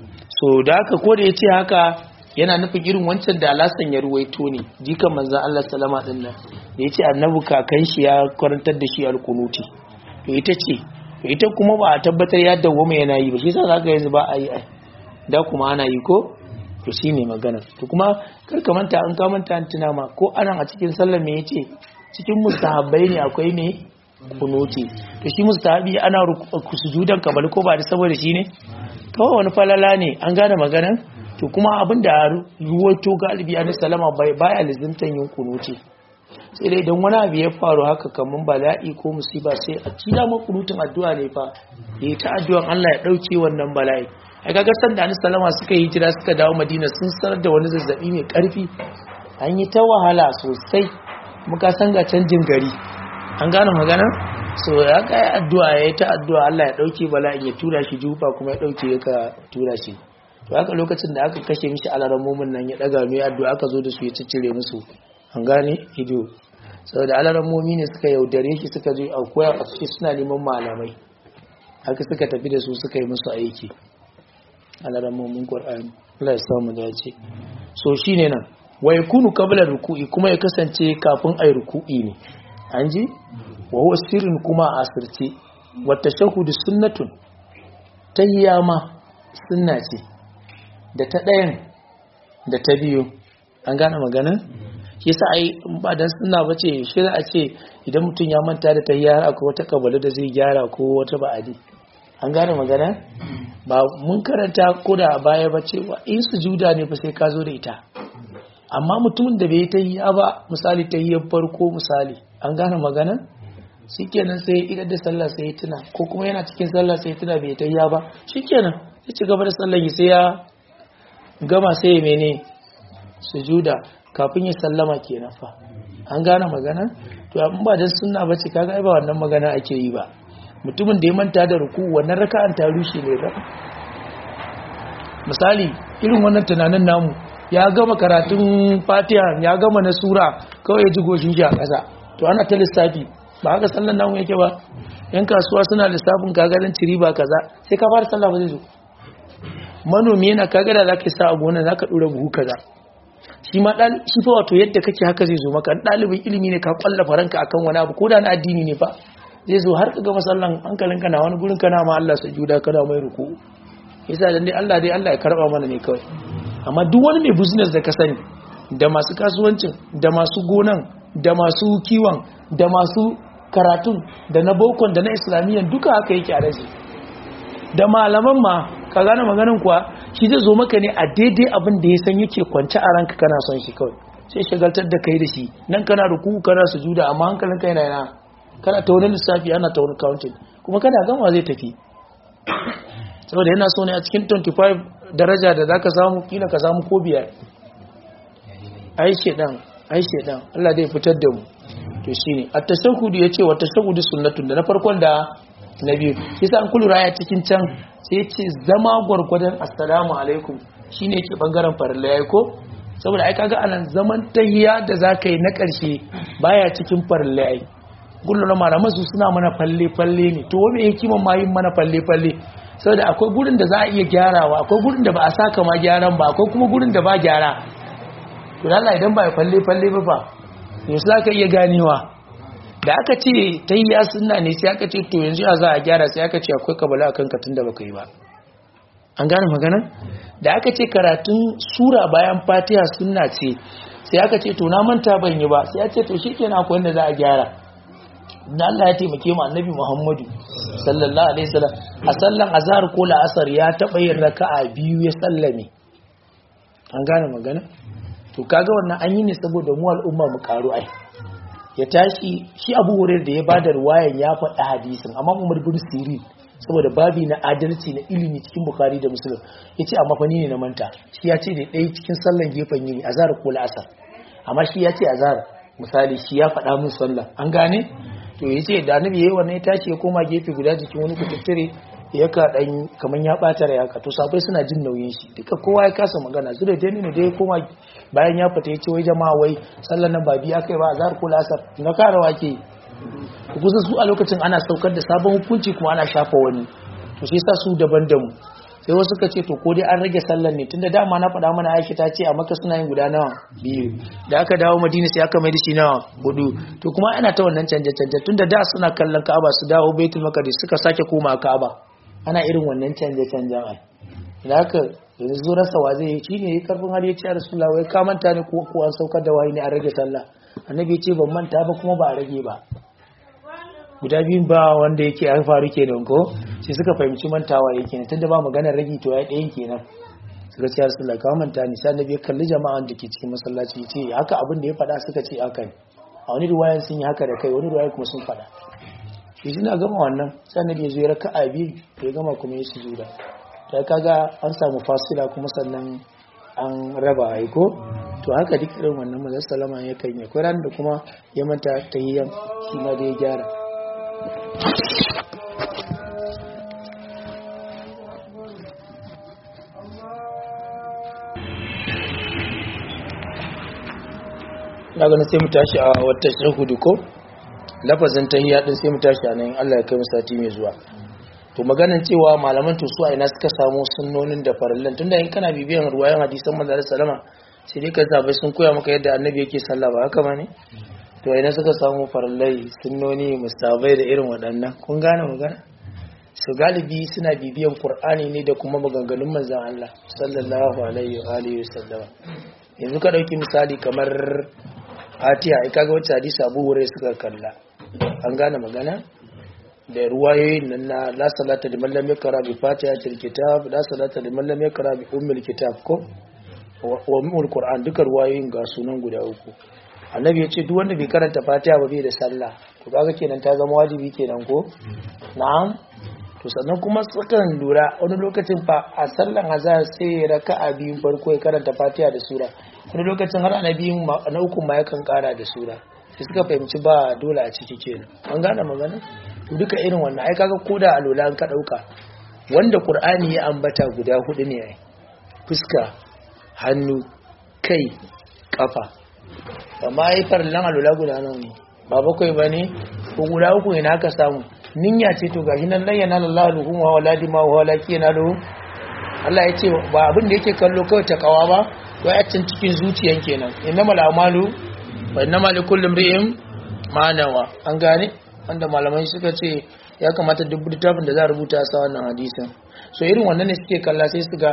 so da haka ko da yace haka yana nufin irin wancan da alasan ya ruwaito ne jikan manzan Allah salama din nan da yace annabi kakan shi ya karantar da shi alkunuti to ita ce to ita kuma ba a tabbatar ya dawo mai yana yi ba shi yasa zaka yanzu ba a yi da kuma ana yi ko to shi ne magana to kuma karka manta an ka manta an tuna ma ko anan a cikin sallar me yace cikin mustahabbai ne akwai me kunuti to shi mustahabi ana sujudan kabal ko ba da saboda shi ne kawai wani falala ne an gane magana to kuma abin da ruwaito galibi an salama baya lizimtan yin kunuti sai dai idan wani abu ya faru haka kamar bala'i ko musiba sai a ci dama kunutun addu'a ne fa yi ta addu'an Allah ya dauke wannan bala'i a kaga sanda anis salama suka yi hijira suka dawo madina sun sanar da wani zazzabi mai karfi an yi ta wahala sosai muka san ga canjin gari an gane magana so ya ga addu'a ya yi ta addu'a Allah ya dauke bala'in ya tura shi jufa kuma ya dauke ya ka tura shi to haka lokacin da aka kashe mishi alaramomin nan ya daga mai addu'a aka zo da su ya ciccire musu an gane ido saboda alaramomi ne suka yaudare shi suka je a koya a suna neman malamai haka suka tafi da su suka yi musu aiki alarammomin ƙwar'ani Allah ya samu dace so shi ne nan wa ya kunu kabilar ruku'i kuma ya kasance kafin a yi ruku'i ne an ji wa huwa sirrin kuma a asirce wata shahudu sunnatun ta yama sunna ce da ta ɗayan da ta biyu an gane magana shi sa ai ba dan sunna ba ce shi za a ce idan mutum ya manta da ta yara ko wata kabalu da zai gyara ko wata ba'adi an gane magana ba mun karanta ko da a baya ba cewa in sujuda ne fa sai ka zo da ita amma mutumin da bai ta yi ba misali ta yi farko misali an gane magana shikenan sai idan da sallah sai tuna ko kuma yana cikin sallah sai tuna bai ta yi ba shikenan sai ci gaba da sallah sai ya gama sai ya mene sujuda kafin ya sallama kenan fa an gane magana to amma ba dan sunna bace kaga ai ba wannan magana ake yi ba mutumin da ya manta da ruku wannan raka'an ta rushe ne ba misali irin wannan tunanin namu ya gama karatun fatiha ya gama na sura kawai ya ji goshin shi a ƙasa to ana ta lissafi ba haka sallan namu yake ba yan kasuwa suna lissafin kagarin ciri ba kaza sai ka fara sallah ba zai zo manomi yana kagara za ka sa a gona za ka ɗora buhu kaza shi ma ɗan shi fa wato yadda kake haka zai zo maka ɗalibin ilimi ne ka kwallafa ranka akan wani abu ko da na addini ne fa zai zo har kaga masallan hankalin kana wani gurin kana ma Allah sujuda kana mai ruku yasa dan dai Allah dai Allah ya karba mana ne kawai amma duk wani mai business da ka sani da masu kasuwancin da masu gonan da masu kiwon da masu karatun da na bokon da na islamiyyan duka haka yake a rashi da malaman ma ka gane maganin kuwa shi zai zo maka ne a daidai abin da ya san yake kwance a ranka kana son shi kawai sai shagaltar da kai da shi nan kana ruku kana sujuda amma hankalin kai na yana kana ta wani lissafi ana ta wani counting kuma kana gama zai tafi saboda yana so ne a cikin 25 daraja da zaka samu kila ka samu ko biyar ai shedan ai shedan Allah zai fitar da mu to shine at-tashahhud yace wa tashahhud sunnatun da na farkon da na biyu yasa an kulura ya cikin can sai yace zama gwargwadon assalamu alaikum shine yake bangaren farilla yayi ko saboda ai kaga anan zaman tahiyya da zaka yi na karshe baya cikin farilla ai gullun malaman su suna mana falle falle ne to wani hikiman ma yin mana falle falle saboda akwai gurin da za a iya gyarawa akwai gurin da ba a saka ma gyaran ba akwai kuma gurin da ba gyara to Allah idan ba ya falle falle ba fa yanzu za ka iya ganewa da aka ce ta yi ya suna ne sai aka ce to yanzu a za a gyara sai aka ce akwai kabala a kan katun da baka yi ba an gane maganan da aka ce karatun sura bayan fatiha suna ce sai aka ce to na manta ban yi ba sai ya ce to shi kenan akwai wanda za a gyara da Allah ya taimake mu annabi Muhammadu sallallahu alaihi wasallam a sallan azhar ko la'asar ya taba yin raka'a biyu ya sallame an gane magana to kaga wannan an yi ne saboda mu al'umma mu karu ai ya tashi shi Abu Hurairah da ya bada ruwayan ya faɗi hadisin amma Umar bin Sirin saboda babi na adalci na ilimi cikin Bukhari da Muslim yace amma fa ni ne na manta shi ya ce da ɗaya cikin sallan gefen yini azhar ko la'asar amma shi ya ce azhar misali shi ya faɗa min sallah an gane to yace da annabi yayi wannan ya tashi ya koma gefe guda jikin wani kututtire ya ka dan kaman ya bata rai haka to sabai suna jin nauyin shi duka kowa ya kasa magana su da jani ne da ya koma bayan ya fita ya ce wai jama'a wai sallar nan ba biya kai ba azhar ko lasar na karawa ke kusa su a lokacin ana saukar da sabon hukunci kuma ana shafa wani to sai sa su daban da mu sai wasu suka ce to ko dai an rage sallar ne tunda dama na faɗa mana Aisha ta ce a Makka suna yin guda nawa biyu da aka dawo Madina sai aka mai da shi nawa hudu to kuma ana ta wannan canje canje tunda da suna kallon Ka'aba su dawo Baitul Maqdis suka sake koma Ka'aba ana irin wannan canje canjen ai da haka yanzu rasa wa zai yi shine yi karfin har ya ce Rasulullah wai ka manta ne ko ko an saukar da wahayi ne an rage sallah annabi ya ce ban manta ba kuma ba a rage ba guda biyun ba wanda yake an faru kenan ko sai suka fahimci mantawa yake ne tunda ba maganar ragi to ya ɗayan kenan suka ce Rasulullah ka manta ni sai annabi ya kalli jama'an da ke cikin masallaci ya ce haka abin da ya faɗa suka ce haka ne a wani ruwayan sun yi haka da kai wani ruwayan kuma sun faɗa shi suna gama wannan sai annabi ya zo ya raka'a biyu ya gama kuma ya sujuda ta kaga an samu fasila kuma sannan an raba aiko to haka duk irin wannan manzon salama ya kan yi kuran da kuma ya manta tahiyyan shi ma da ya gyara na ganin sai mu tashi a wata shahudu ko lafazin tahiyya din sai mu tashi a nan Allah ya kai mu sati mai zuwa to maganan cewa malaman to su a ina suka samu sunnonin da farallan tunda in kana bibiyan ruwayan hadisan manzo sallama sai dai ka zabai sun koya maka yadda annabi yake sallah ba haka bane to ina suka samu farallai sunnoni mustabai da irin waɗannan kun gane magana su galibi suna bibiyan qur'ani ne da kuma maganganun manzon Allah sallallahu alaihi wa alihi wasallam yanzu ka dauki misali kamar Fatiha ai kaga wacce hadisi Abu Hurairah suka kalla an gane magana da ruwayoyin nan na la salata liman lam yakra bi fatihatil kitab la salata liman lam yakra bi ummil kitab ko wa ummul qur'an duka ruwayoyin ga sunan guda uku annabi ya ce duk wanda bai karanta fatiha ba bai da sallah to kaga kenan ta zama wajibi kenan ko na'am to sannan kuma tsakan lura wani lokacin fa a sallan azhar sai raka'a biyun farko ya karanta fatiha da sura wani lokacin har annabiyin na uku ma yakan kara da sura sai suka fahimci ba dole a ciki kenan an gane magana to duka irin wannan ai kaga koda alola an ka dauka wanda qur'ani ya ambata guda hudu ne ai fuska hannu kai kafa amma ai farlan alola guda nawa ne ba bakwai bane ko guda uku ne aka samu ninya ce to gashi nan lan yana lallahu luhum wa waladi ma wa laki yana lahu Allah ya ce ba abin da yake kallo kawai ta kawa ba to a cikin zuciyan kenan innamal a'malu wa innamal likulli imrin ma nawa an gane wanda malamai suka ce ya kamata duk littafin da za a rubuta sa wannan hadisin so irin wannan ne suke kalla sai su ga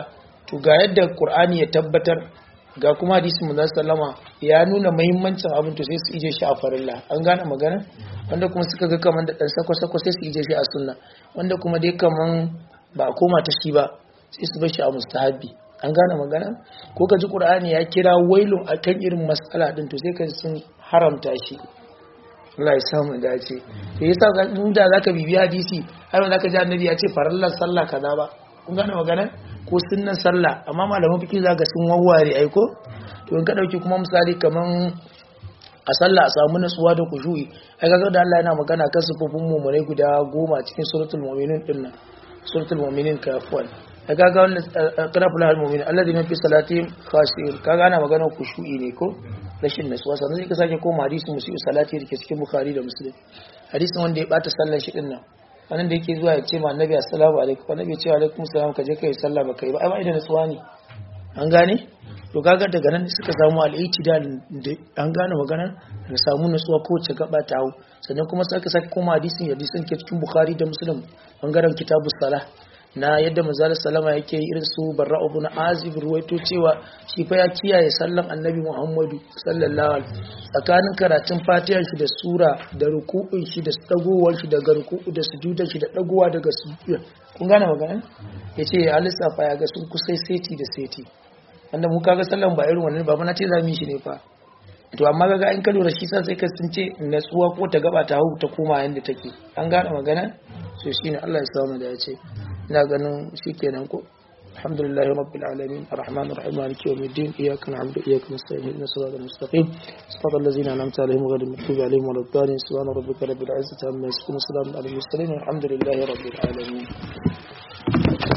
to ga yadda qur'ani ya tabbatar ga kuma hadisin manzon sallama ya nuna muhimmancin abin to sai su ije shi a farilla an gane magana wanda kuma suka ga kaman da dan sako sako sai su ije shi a sunna wanda kuma dai kaman ba a koma ta shi ba sai su bar shi a mustahabi an gane magana ko ka ji qur'ani ya kira wailun akan irin mas'ala din to sai ka ji sun haramta shi Allah ya samu dace to yasa ga inda zaka bibiya hadisi har ba zaka ji annabi ya ce farallar sallah kaza ba kun gane magana ko sunnan sallah amma malaman fiqh zaka sun wawware ai ko to in ka dauki kuma misali kaman a sallah a samu nutsuwa da kushu'i ai kaga da Allah yana magana kan sufufin mu'minai guda goma cikin suratul mu'minun dinnan suratul mu'minin kafwan ai kaga wannan qara fulal mu'min alladhina fi salatihim khashi'un kaga ana magana kushu'i ne ko rashin nutsuwa sannan sai ka sake koma hadisin musu salati da ke cikin bukhari da muslim hadisin wanda ya bata sallar shi dinnan wannan da yake zuwa ya ce ma annabi assalamu alaikum annabi ya ce wa alaikum salam ka je kai sallah ba kai ba ai ba idan nutsuwa ne an gane to kaga daga nan suka samu al-i'tidal da an gane maganar da samu nutsuwa ko ce gaba ta hau sannan kuma sai ka sake koma hadisin hadisin ke cikin bukhari da muslim bangaren kitabus salah na yadda manzala salama yake irin su barra ibn azib ruwaito cewa shi fa ya kiyaye sallan annabi muhammadu sallallahu alaihi tsakanin karatun fatihar shi da sura da ruku'un shi da dagowar shi daga ruku'u da sujudar shi da dagowa daga sujud kun gane magana yace ya lissafa ya ga sun kusai seti da seti wanda mu kaga sallan ba irin wannan ba na ce zamu yi shi ne fa to amma kaga in ka lura shi sa sai ka sun ce natsuwa ko ta gaba ta hau ta koma yanda take an gane magana so shine Allah ya samu da ya ce ina ganin shikenan ko alhamdulillahi rabbil alamin arrahman arrahim maliki yawmiddin iyyaka na'budu wa iyyaka nasta'in ihdinas siratal mustaqim siratal ladzina an'amta alaihim ghayril maghdubi alaihim waladdallin subhana rabbika rabbil izzati amma yasifun salamun alal mursalin walhamdulillahi rabbil alamin